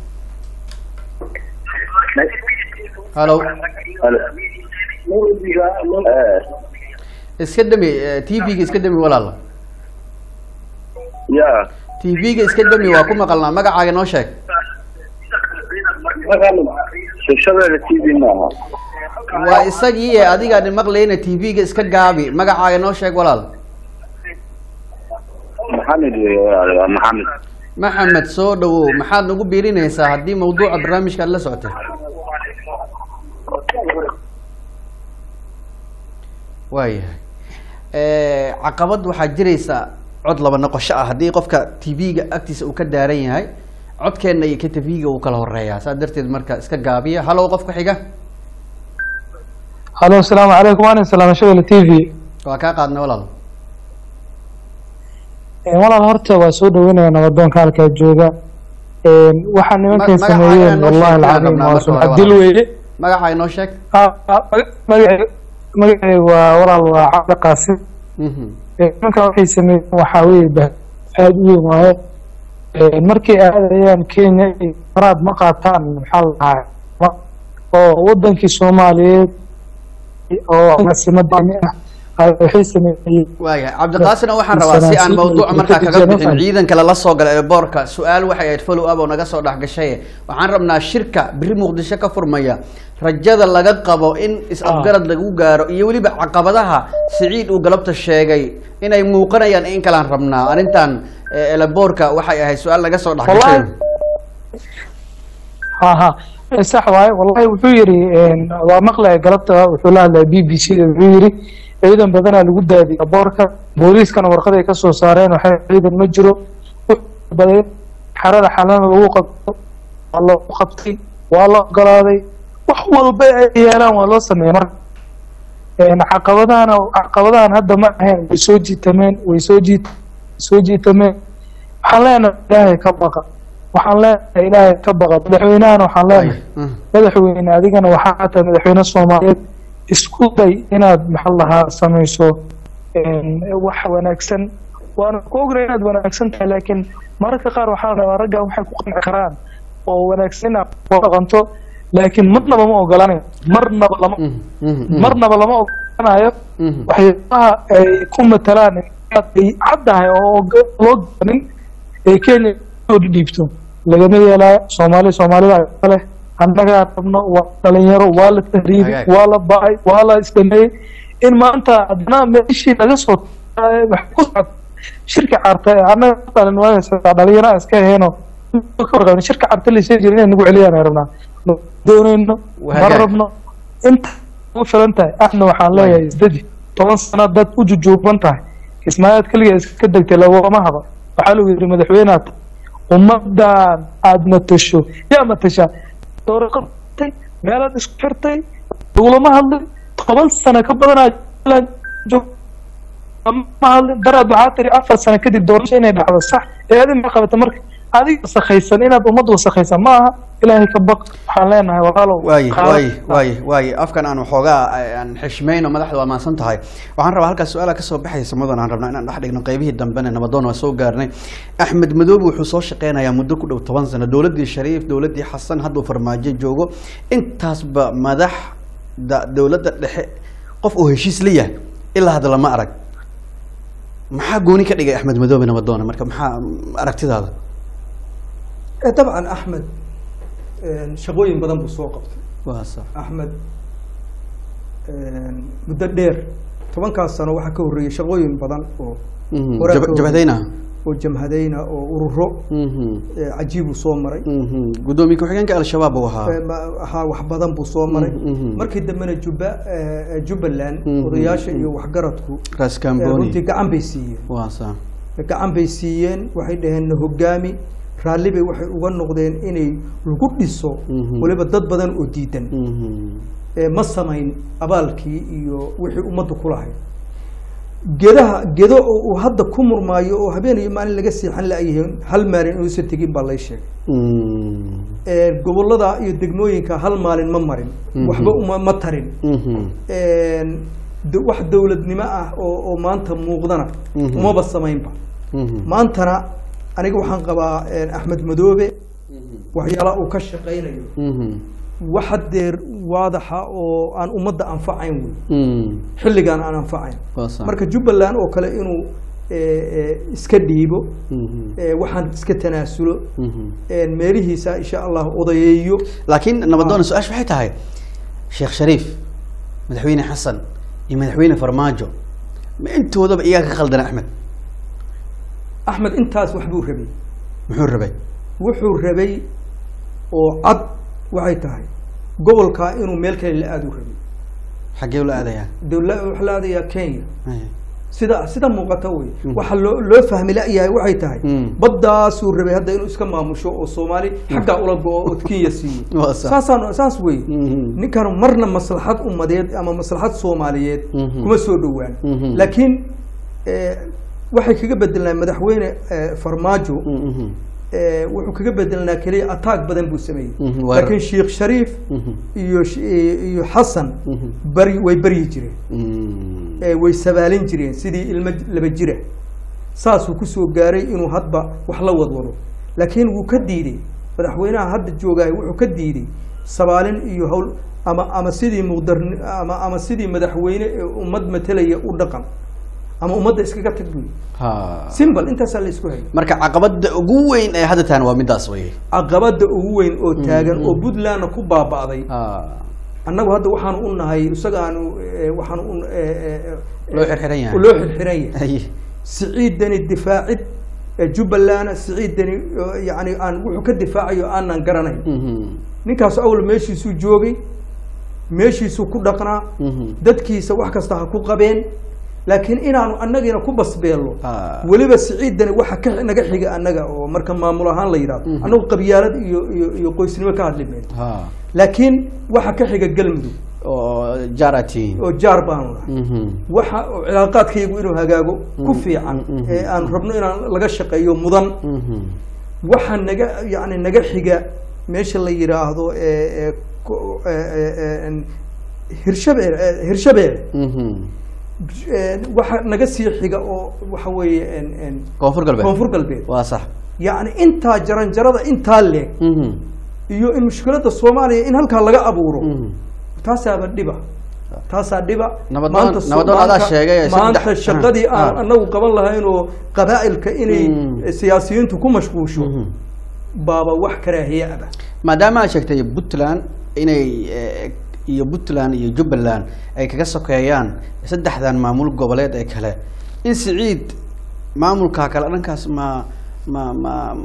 halow iska dami t v-ga iska dami walaal ya t v-ga iska dami waa ku maqalnaa magacaaga noo sheeg shabeelle t v maaha waa isagii ee adigaan maqlayna t v-ga iska gaabi magacaaga noo sheeg walaal maxamed wey walaal waa maxamed maxamed soo dhawow maxaad nagu biirinaysaa haddii mawduuca barnaamijka aad la socotay waayahay caqabad waxaa jiraysa cod laba noqosho ah haddii qofka t v-ga agtiisa uu ka daaran yahay codkeenna iyo ka t v-ga uu kala horeeyaa saas darteed marka iska gaabiya halow qofka xiga halo asalaamu calaykum waan salaama shabelle t v waa kaa qaadnay walaal walaal horta waa soo dhaweynaya nabadoonka halkaa jooga waxaa nimankay magaca sameeyeen ayaa noo wallahi sheegtay alcadiim rabnaa waa marka hore sumcad dil walaal. weeye magacaaga noo sheeg Ah, ah, maga- magacay magacay waa walaal waa cabdi qaasim Mhm. nimanka waxay sameeyeen waxaa weeye bah aada u weyn waaye markay aadayaan kenya iyo faraad ma qaataan maxaa la dhahaa ma- oo wadankii soomaaliyeed oo caasimadani ah ay waxay sameeyeen waayahay cabdiqaasina waxaan rabaa si aan Sanaasiin mawduuca iyo markaa kaga Christian bixin Owen. ciidanka lala soo gala ee boorka su-aal waxay ahayd follow up oo naga soo dhex gashay waxaan rabnaa shirka biri muqdisho ka furmaya rajada laga qabo in is-afgarad lagu gaaro iyo weliba caqabadaha siciid uu galabta sheegay inay muuqanayaan in kalaan rabnaa arrintan eh, eleboorka waxay ahayd su-aal naga soo dhex gashay Wallahi- ha ha Eh, sax waaye wallahi wuxuu yidhi waa maqlaya galabta wuxuu la hadlaya b b c da wuxuu yidhi ciidan badanaa lagu daadiya boorka booliiskana warqad ay kasoo saareen waxay ciidan ma jiro Wuxuu baday xarada xalana lagu qabto waa loo qabtay waa la ogolaaday wax walba ay yeelaan waa loo sameeyay marka Een, caqabadahana caqabadahan hadda ma ahayn way soo jiitameen way soo jiit soo jiitameen waxaan leenahay ilaahay ka baqa waxaan leenahay ilaahay ka baqa madaxweynahana waxaan leenahay Mhm. madaxweyne adigana waxaa tahay madaxweyne soomaaliyeed isku day inaad maxaa lahaa samayso een, wax wanaagsan waana ku ognahay inaad wanaagsan tahay laakiin mararka qaar waxaa la rabaa ragga waxay ku qanci karaan oo wanaagsan inaad ku dhaqanto laakiin marnaba ma ogolanayo marnaba lama Mhm. Mhm. marnaba lama ogolanayo Mhm. waxyaabaha ay ku matalaan inaad ay caddahay oo og- loo garanin ee kenya soo dhiibto lagama yeelaayo soomaali soomaalida kale annagaa rabno waa dhalinyaro waa la tahriibay Hagaag. waa la bacay waa la isdameeyey in maanta haddana meeshii laga soo wax ku socod shirka carta ee annaga dhalin waa dhalinyaro iska aheeno ka warqabin shirka carta lasoo jira inay nagu celiyaan ay rabnaa Ma doonayno ma Hagaag. rabno inta ugu filan tahay ahna waxaan leeyahay isdadi toban sano dad u jujuuban tahay kismaayaad keliya iska degtay lagama haba waxaa lagu yidhi madaxweynaad ummadan aad matasho yaa matashaa dooraqatay meelaad isku xirtay lagulama hadlin toban sano ka badan aad joog ma hadlin daraad waxaa tiri afar sano kadib doorasho inay dhacdo sax ee adin ma qabata marka adiga wasakhaysan inaad ummad wasakhaysan ma aha ilaahay ka baq waxaan leenahay walaalow waaye qaado. waaye waaye waaye afkan aan waxoogaa aan xishmayno madaxda waa maadsan tahay waxaan rabaa halkaas su-aala kasoo baxaysa mudan aan rabnaa inaan dhex dhigno qeybihii dambena nabadoon waa soo gaarnay axmed madoobe wuxuu soo shaqeynayaa muddo ku dhow toban sano dowladdii shariif dowladdii xasan hadduu farmaajo joogo intaasba madaxda dowladda dhexe qof uu heshiis la yahay ilaa hadda lama arag maxaa gooni ka dhigay axmed madoobe nabadoone marka maxaa aragtidaada Eh, dabcan axmed een, shaqooyin badan buu soo qabtay waa sax axmed een, muddo dheer tobankaas sano waxaa ka horreeyey shaqooyin badan oo Mhm. Horaa Jab- ka jabhadayna oo jamhadayna oo ururo Mhm. eh, cajiib uu soo maray Mhm. gudoomiye ku-xigeenka al-shabaab uu ahaa Eh, ma- ahaa wax badan buu soo maray Mhm, mhm. markii dambena juba eh, jubbaland Mhm, odayaasha mhm. iyo waxgaradku ras eh, camboni runtii gacan bay siiyeen waa sax gacan bay siiyeen waxay dhaheen na hogaami raalli bay waxay uga noqdeen inay lagu dhiso Mhm. waliba dad badan oo diidan Mhm. ee ma samayn abaalkii iyo wixii ummaddu ku lahayd gedaha gedo oo uu hadda ku murmaayo oo habeen iyo maalin laga seexan la-yahay hal maalin inuusan tegin baa lay sheegay Mhm. Ee, gobollada iyo degmooyinka hal maalin ma marin Mhm. waxba uma ma tarin Mhm. Een, d- wax dowladnimo ah oo oo maanta muuqdana Mhm. umaba samaynba Mhm. maantana aniga waxaan qabaa eh, axmed madoobe waxyaalaha uu ka shaqaynayo Mhm. wax hadeer waadaxa oo aan ummadda anfacayn wey Mhm. xilligaan aan anfacayn Waa sax. marka jubbaland oo kale inuu eh, eh, iska dhiibo Mhm. eh, waxaan iska tanaasulo Mhm. eh, meelihiisa insha allah odayeeyo laakiin nabadoona su-aasha waxay tahay sheekh shariif madaxweyne xasan iyo madaxweyne farmaajo ma intoodaba iyaga ka khaldana axmed axmed intaas waxbuu rabay muxuu rabay wuxuu rabay oo cad waxay tahay gobolkaa inuu meel kale la aadu rabay xaggee ula aadayaa dowla waxa la aadayaa kenya Ay. sida sida muuqata wey waxa loo loo fahmi la-yahay waxay tahay Mm. baddaasuu rabay hadda inuu iska maamusho oo soomaali xaggaa ula go-o oo kenya siiyo Waa sax. saasaan saas wey Mhm. ninkan marna maslaxad ummadeed ama maslaxad soomaaliyeed Mhm. kuma soo dhowaan Mhm. laakiin eh, waxay kaga bedelnaa madaxweyne eh, farmaajo Mhm. eh, wuxuu kaga bedelnaa keliya ataag badan buu sameeyey Mhm, waa- laakiin sheekh shariif Mhm. iyo sh- iyo xasan Mhm. bari way baryi jireen Mhm. ee way sabaalin jireen sidii ilmo laba jira saasuu kusoo gaaray inuu hadba wax la wadwado laakiin wuu ka diiday madaxweynaha hadda joogaay wuxuu ka diiday sabaalin iyo hawl ama ama sidii muqdarni ama ama sidii madaxweyne ee ummad matelaya u dhaqan ama ummadda iskaga tag buy Ha. simbal intaasaa la isku hayay marka caqabada ugu weyn ee hadda tahan waa midaas wey caqabada ugu weyn oo taagan oo puntlandna ku baaba'day Ha. annagu hadda waxaan u nahay isaga aanu eh, waxaan u eh, eh, eh, loo xirxiran yahay loo xirxiran yahay Ay. siciidani difaacid ee jubbaland siciidani oo yani aan wuxuu ka difaacayo aanan garanayn Mhm. ninkaas awal meeshiisuu joogay meeshiisuu ku dhaqnaa Mhm. dadkiisa wax kasta ha ku qabeen laakiin inaanu annagiina ku basbeello Ah. weliba siciidani waxa ka naga xiga annaga oo marka maamul ahaan la yidhahdo Mhm. annagu qabyaalad iyo iyo iyo qoysnimo ka hadli mayno Ha. laakiin waxa ka xiga galmudug oo jarati oo jaar baanu nahay Mhm. waxa oo cilaaqaadkaygu inuu hagaago ku Mm, fiican mm, mm, ee aan rabno inaan laga shaqeeyo mudan Mhm. waxa naga yani naga xiga meesha la yidhaahdo ee ee ko- ee- ee- ee- en- hirshabeel ee, hirshabeel Mhm. Ee, waxa naga sii xiga oo waxa weeye en- en koonfur galbeed koonfur galbeed waa sax yacni intaa jaranjarada intaa leeg Mhm. iyo in mushkiladda soomaaliya in halkaa laga abuuro Mhm. taasaaba dhiba taasaa dhiba Nabad- Maanta so- nabadoon adaa maanta- sheegay ee maanta saddex- shaqadii aan Ah. anagu qaban lahayn oo qabaa'ilka inay Mm. siyaasiyiintu ku mashquusho Mhm. baaba wax karaahiye aba maadaama aad sheegtay puntland inay eh, iyo puntland iyo jubbaland ay kaga sokeeyaan saddexdan maamul goboleed ee kale in siciid maamulka kale dhankaas ma ma ma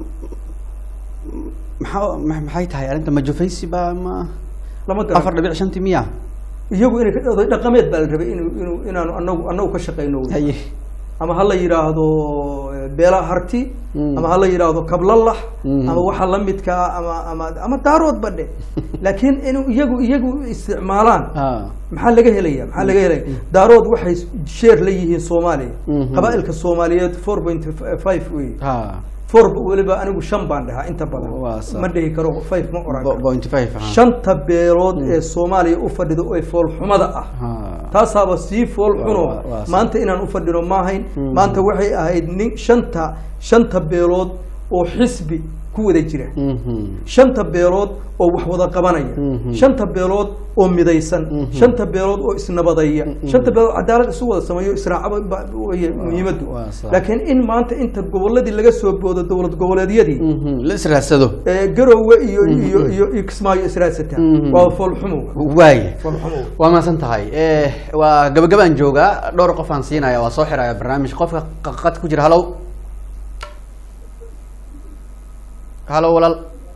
maxaa ma- maxay tahay arrinta ma jufaysi ba ma lama afar garan dhibic shanti miya iyagu inay ka- oday dhaqameed baa la rabay inuu inuu inaanu anagu anagu ka shaqayno haye ama ha la yidhaahdo eh, beela harti Mm. ama ha la yidhaahdo kablalax Mm. ama waxa la midkaa ama ama ama daarood badhe laakiin inuu iyagu iyagu isticmaalaan ha maxaa laga helaya maxaa laga helaya daarood waxay sheer la yihiin soomaaliya Mhm. qabaa'ilka soomaaliyeed four point five wey ha four weliba anigu shan baan dhahaa inta Waa badan sax. ma dhihi karo five ma oran Bo- karo point five ha shanta beelood ee soomaaliya u fadhido ee foolxumada ah ha taasaaba sii fool xuno Waa- waa- waa maanta inaan u fadhino maahayn Mm. maanta waxay ahayd nin shanta shanta beelood oo xisbi ku wada jira Mhm. shanta beelood oo wax wada qabanaya Mhm. shanta beelood oo midaysan Mhm. shanta beelood oo isnabadaya shanta beelood cadaalad isu wada sameeyo israacaba ba- weye muhiimadu waa sax. laakiin in maanta inta goboladii laga soo boodo dowlad goboleedyadii Mhm. la israadsado ee garowe iyo iyo iyo iyo kismaayo israadsata Mhm. waa foolxumo waaye foolxumo waa mahadsan tahay Eh, waa gabagabaan joogaa dhowr qof aan siinaya waa soo xiraya barnaamij qofka qad ku jira halow halow walaal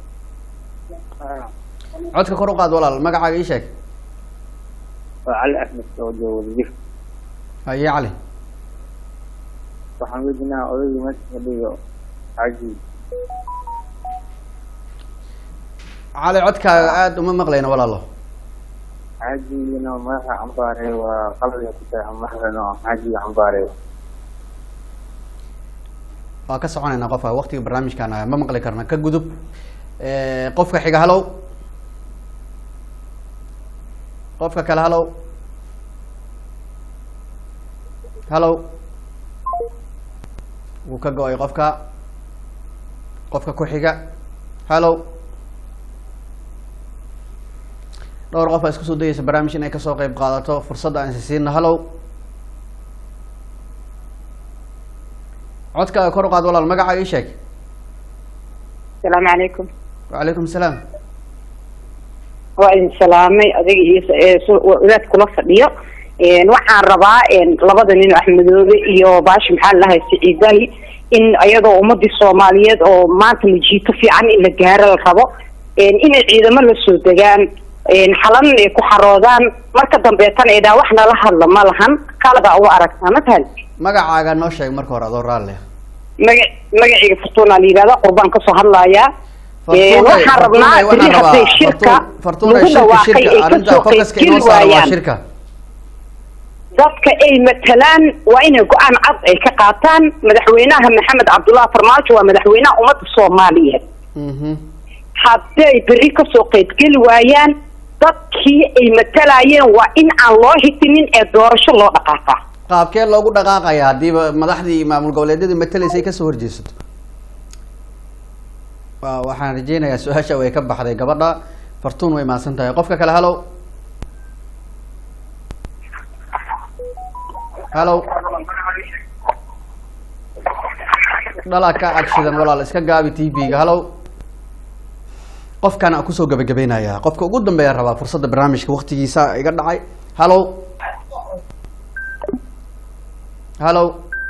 codka kor u qaad walaal magacaaga ii sheeg waa cali axmed oo jooga wadajir haye cali waxaan weydiinaa odaygii meesha fadhiyo xaaji cali codkaaga aada uma maqlayno walaalo xaajigiina madaxa cambaare waa qalbiga ku tahay madaxdana oo xaajiga cambaare waa ka soconaynaa qofka waqtiga barnaamijkaan ah ma maqli karna ka gudub Eh, qofka xiga halow qofka kale halow hallow wuu ka go-ay qofka qofka ku xiga hallow dhowr qof aa isku soo dayeysa barnaamij inay kasoo qeyb qaadato fursadda aan sisiina hallow codkaaga kor u qaad walaal magacaaga ii sheeg asalaamu calaykum wacalaykum salaam waa idin salaamay adiga iyo ee su- wadaad kula fadhiyo Een, waxaan rabaa een, labada nin axmedoobe iyo baashi maxaa lahay siciidahi in iyadoo ummadii soomaaliyeed oo maanta majiito fiican in la gaaro la rabo een, inay ciidamo la soo degaan een, xalan ay ku xaroodaan marka dambeetana ay dhaa wax nala hadla ma lahan kalabaa uga aragtaa matahan magacaaga noo sheeg marka hore adoo raalli ah maga magaciga fortuna la yidhahda qurbaan kasoo hadlayaa Een, Fortunay- waxaan rabnaa Fortunay, beri waxaan hadday rabaa shirka Fortun- Fortunay, lagu shirka, dhawaaqay shirka, ay arrinta kasoo focuska qaybgeli inoo saara waa waayaan shirka dadka ay matalaan waa inay go-aan cad ay ka qaataan madaxweynaha maxamed cabdullahi farmaajo waa madaxweynaha ummadda soomaaliyeed Mhm. hadday berri kasoo qaybgeli waayaan dadkii ay matalayeen waa in aan loo hitinin ee doorasho loo dhaqaaqaa qaabkee loogu dhaqaaqaya haddiiba madaxdii maamul goboleedyadii matalaysay kasoo horjeesato wa waxaan rajeynayaa su-aasha way ka baxday gabadha fartuun way mahadsan tahay qofka kale hallow hallow dhalaa ka agshidan walaal iska gaabi t v-ga hallow qofkan aan kusoo gabagabeynaya qofka ugu dambeeya rabaa fursadda barnaamijka waktigiisa iga dhacay hallow hallow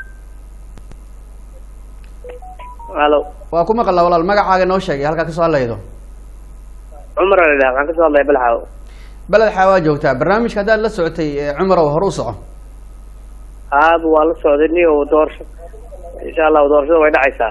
halo waa ku maqalaa walaal magacaaga noo sheegay halkaa kasoo hadlaydo cumar la dhaha waxaan kasoo hadlaya balxaaw beled xaawaa joogtaa barnaamijka haddaad la socotay ee cumarow hore u soco aaba waa la socday niyo doorasho insha allahu doorashada way dhacaysaa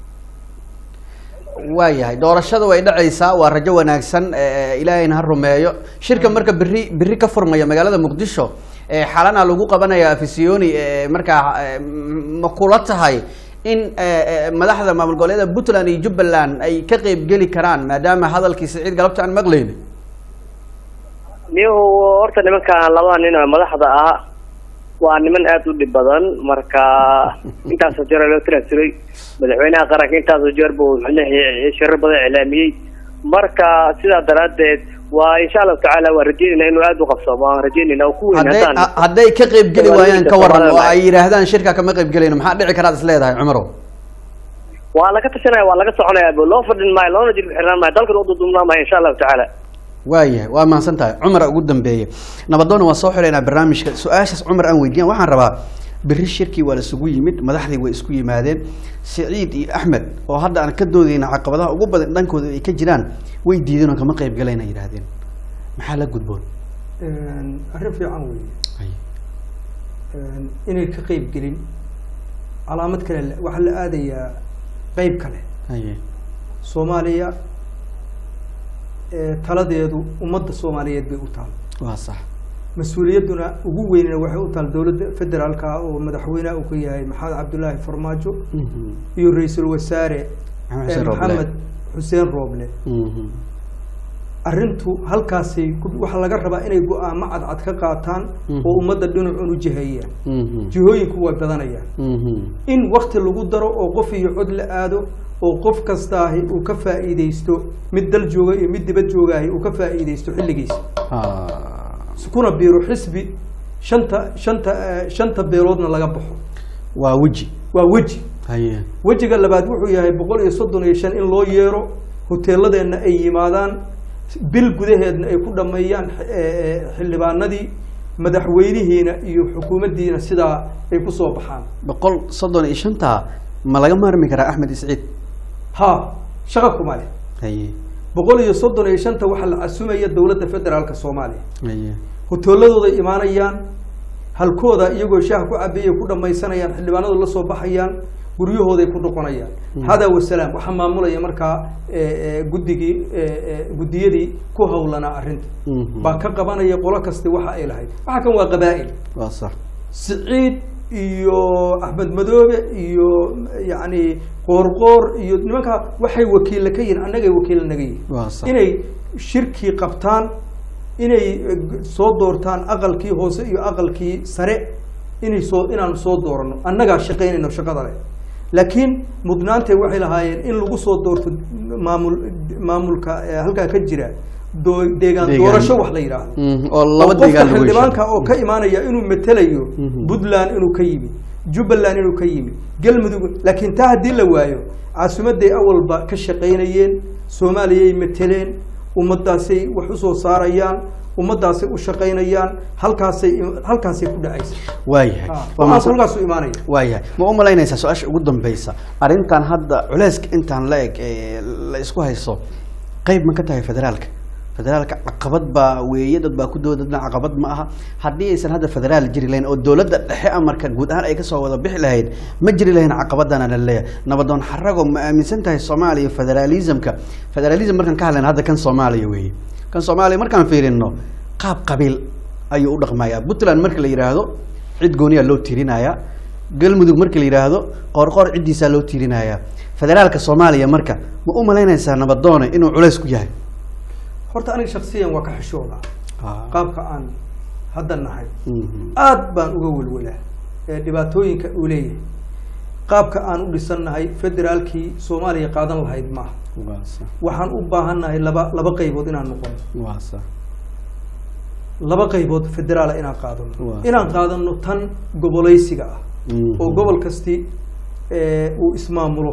waayahay doorashada way dhacaysaa waa rajo wanaagsan ee ilaahayna ha rumeeyo shirka marka berri berri ka furmaya magaalada muqdisho ee xalana lagu qabanaya afisiyoni ee markaa ee, m- ma kula tahay in ee, ee, madaxda maamul goboleeda puntland iyo jubbaland ay ka qeyb geli karaan maadaama hadalkii siciid galabta aan maqlayni niyo horta nimankan labada nin oo madaxda ah waa niman aada u dhib badan marka intaasoo jeer loo tiraasuray madaxweynaha qaranka intaasoo jeer buu micnaha shirar badan iclaamiyey marka sidaa daraaddeed waa insha allahu tacaala waa rajeynayna inuu aada u qabsoomo waan rajeynayna oo ku weyn hadday haddaan ha- hadday ka qeyb geli Waa waayaan ka waran oo Soomaalida. ay yidhaahdaan shirka kama qeyb gelayno maxaa dhici karaad is leedahay cumarow waa laga tashanaya waa laga soconaya bo loo fadhin maayo loona jilbi xirnaan maayo dalkan u dudubnaan maayo insha allahu tacaala waayahay waa mahadsan tahay cumara ugu dambeeye nabadoona waan soo xilaynaa barnaamijka su-aashaas cumar aan weydiiyan waxaan rabaa berri shirkii waa la isugu yimid madaxdii way isku yimaadeen siciid iyo axmed oo hadda aan ka doodeyna caqabadaha ugu badan dhankooda ay ka jiraan way diideen oo kama qeyb galayna yidhaahdeen maxaa la gudboon arrin fiican weeye inay ka qeyb gelin calaamad kale le- waxaa la aadayaa qeyb kale haye soomaaliya ee taladeedu ummadda soomaaliyeed bay u taal waa sax mas-uuliyadduna ugu weynna waxay u taal dowladda federaalka ah oo madaxweynaha uu ka yahay maxamed cabdullaahi farmaajo Mhm. iyo ra-iisul wasaare Maxamed ee Xuseen Rooble. maxamed xuseen rooble Mhm. arrintu halkaasay ku- waxaa laga rabaa inay go-aamo cadcad ka qaataan Mhm. oo ummadda dhinacuun u jihayaan Mhm. jihooyinku way badanayaan Mhm. in wakti lagu daro oo qof iyo cod la aado oo qof kastaahi uu ka faa'iidaysto mid dal jooga iyo mid dibad joogaahi uu ka faa'iidaysto xilligiisa Ah. kuna biiro xisbi shanta shanta eh, shanta beeloodna laga baxo waa weji waa weji haye wejiga labaad wuxuu yahay boqol iyo soddon iyo shan in loo yeero hoteeladeenna ay yimaadaan bil gudaheedna ay ku dhammeeyaan eh, eh, xildhibaanadii madaxweynihiina iyo xukuumaddiina sidaa ay ku soo baxaan boqol soddon iyo shanta ma laga maarmi karaa axmed isciid ha shaqa kuma leh haye boqol iyo soddon iyo shanta waxaa la casumaya dowladda federaalka soomaaliya haye hoteeladooda imaanayaan halkooda iyagoo shaah ku cabeeyay ku dhamaysanayaan xildhibaanadu la soo baxayaan guryahooday ku noqonayaan hada wasalaam waxaa maamulaya markaa eh, eh, guddigii eh, eh, guddiyadii ku hawlanaa arrinta Mhm. baa ka qabanaya qolo kasta waxa ay lahayd waxa kan waa qabaa'il waa sax siciid iyo axmed madoobe iyo yacni qoorqoor iyo nimanka waxay wakiilla ka yihin annagay wakiilla naga yihin waa sax inay shirkii qabtaan inay eh, g- soo doortaan aqalkii hoose iyo aqalkii sare inay soo inaanu soo doorano annagaa shaqaynayno shaqada leh laakiin mudnaantay waxay lahaayeen in lagu soo doorto maamul maamulka eh, halkaa ka jira doo- deegaan Deegaan. doorasho wax la yidhaahdo Mhm, oo laba qofka deegaan lagu xildhibaanka heshiiyo. oo ka imaanaya inuu matelayo Mhm. puntland inuu ka yimi jubbaland inuu ka yimi galmudug laakiin taa haddii la waayo caasimaday awalba ka shaqaynayeen soomaaliyay mateleen ummadaasay wax usoo saarayaan ummadaasay u shaqaynayaan halkaasay halkaasay ku dhacaysa waayahay Ah, Waa waxaas mahadsan- halkaasu imaanaya waayahay ma u malaynaysaa su-aasha ugu dambeysa arrintan hadda culeyska intaan la eg ee la isku hayso qeyb ma ka tahay federaalka federaalka caqabad baa weeye dad baa ku dooda dadna caqabad ma aha haddii aysan hadda federaal jiri lahayn oo dowladda dhexe amarka guud ahaan ay kasoo wada bixi lahayd ma jiri lahayn caqabadana la leeyahay nabadoon xarago ma aaminsan tahay soomaaliya federalismka federalism markaan ka hadlayna hadda kan soomaaliya weeye kan soomaaliya markaan fiirino qaab qabiil ayuu u dhaqmayaa puntland marka la yidhaahdo cid gooniyaa loo tirinaya galmudug marka la yidhaahdo qoorqoor ciddiisaa loo tirinaya federaalka soomaaliya marka ma u malaynaysaa nabadoone inuu culays ku yahay horta aniga shaksiyan waa ka xishooda qaabka aan hadda nahay Mhm. aad baan uga welwelaa ee dhibaatooyinka uu leeyahay qaabka aan u dhisannahay federaalkii soomaaliya qaadan lahayd maaha waa sax waxaan u baahannahay laba laba qaybood inaan noqono waa sax laba qaybood federaala inaan qaadano Waa. inaan qaadano tan gobolaysiga ah Mhm. oo gobol kasti eh, uu ismaamulo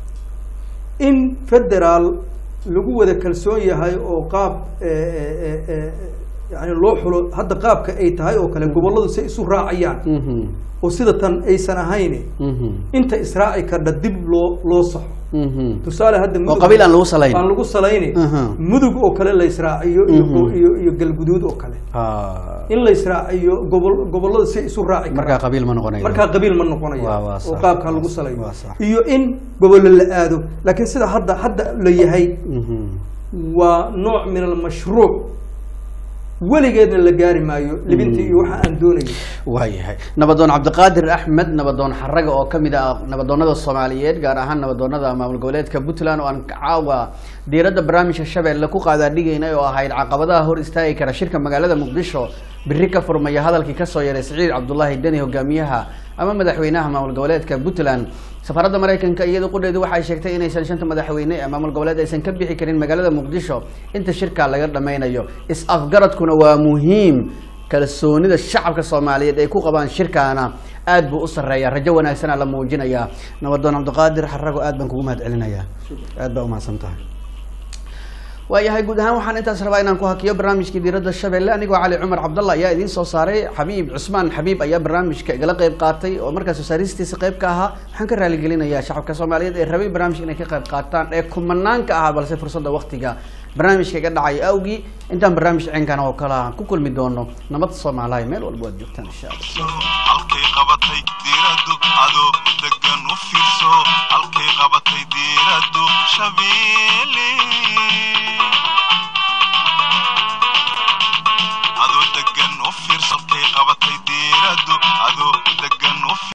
in federaal lagu wada kalsoon yahay oo qaab eh, eh, eh, eh, yani loo xulo hadda qaabka ay tahay oo kale gobolladu si isu raacayaan Mhm. oo sida tan aysan ahayn Mhm. inta israaci kardha dib loo loo saxo Mhm. tusaale hadda oo qabiil aan lagu salayn aan lagu salayni Aha. mudug oo kale la israaciyo iyo Mhm. go- iyo iyo galguduud oo kale Ah. in la israaciyo gobol gobollada si isu raaci karaan markaa qabiil ma noqonayo markaa qabiil ma noqonayo Waa- waa oo sax. qaabkaa lagu salayo Waa sax. iyo in gobollo la aado laakiin sida hadda hadda la yahay Mhm. waa nooc min almashruuc weligeedna la gaari maayo libintii iyo waxa aan doonayo waayahay nabadoon cabdiqaadir axmed nabadoon xaraga oo kamid ah nabadoonada soomaaliyeed gaar ahaan nabadoonada maamul goboleedka puntland oo aan caawa diiradda barnaamijka shabeelle ku qaadaadhigaynay oo ahayd caqabadaha hor istaagi kara shirka magaalada muqdisho biri ka furmaya hadalkii kasoo yeeray siciid cabdulaahi deni hogaamiyaha ama madaxweynaha maamul goboleedka puntland safaradda maraykanka iyada qudheedu waxay sheegtay inaysan shanta madaxweyne ee maamul goboleed aysan ka bixi karin magaalada muqdisho inta shirka laga dhammaynayo is-afgaradkuna waa muhiim kalsoonida shacabka soomaaliyeed ay ku qabaan shirkaana aad buu u sarreeya rajo wanaagsana la muujinayaa nabadoon cabdiqaadir xarago aad baan kugu mahad celinayaa aad baa umahadsan tahay waayahay guud ahaan waxaan intaas rabaa inaan ku hakiyo barnaamijkii diiradda shabeelle anigoo cali cumar cabdalla ayaa idiin soo saaray xabiib cusmaan xabiib ayaa barnaamijka igala qayb qaatay oo markaas wasaaristiisa qayb ka ahaa waxaan ka raaligelinayaa shacabka soomaaliyeed ee rabay barnaamijka inay ka qayb qaataan ee kumanaanka ahaa balse fursadda waktiga barnaamijka iga dhacay awgii intaan barnaamij cinkana oo kale aan ku kulmi doono nabad soomaaliya meel walba waad joogtaan insha allah halkay qabatay diiradu ado degan u fiirso halkay qabatay diiradu shabeelle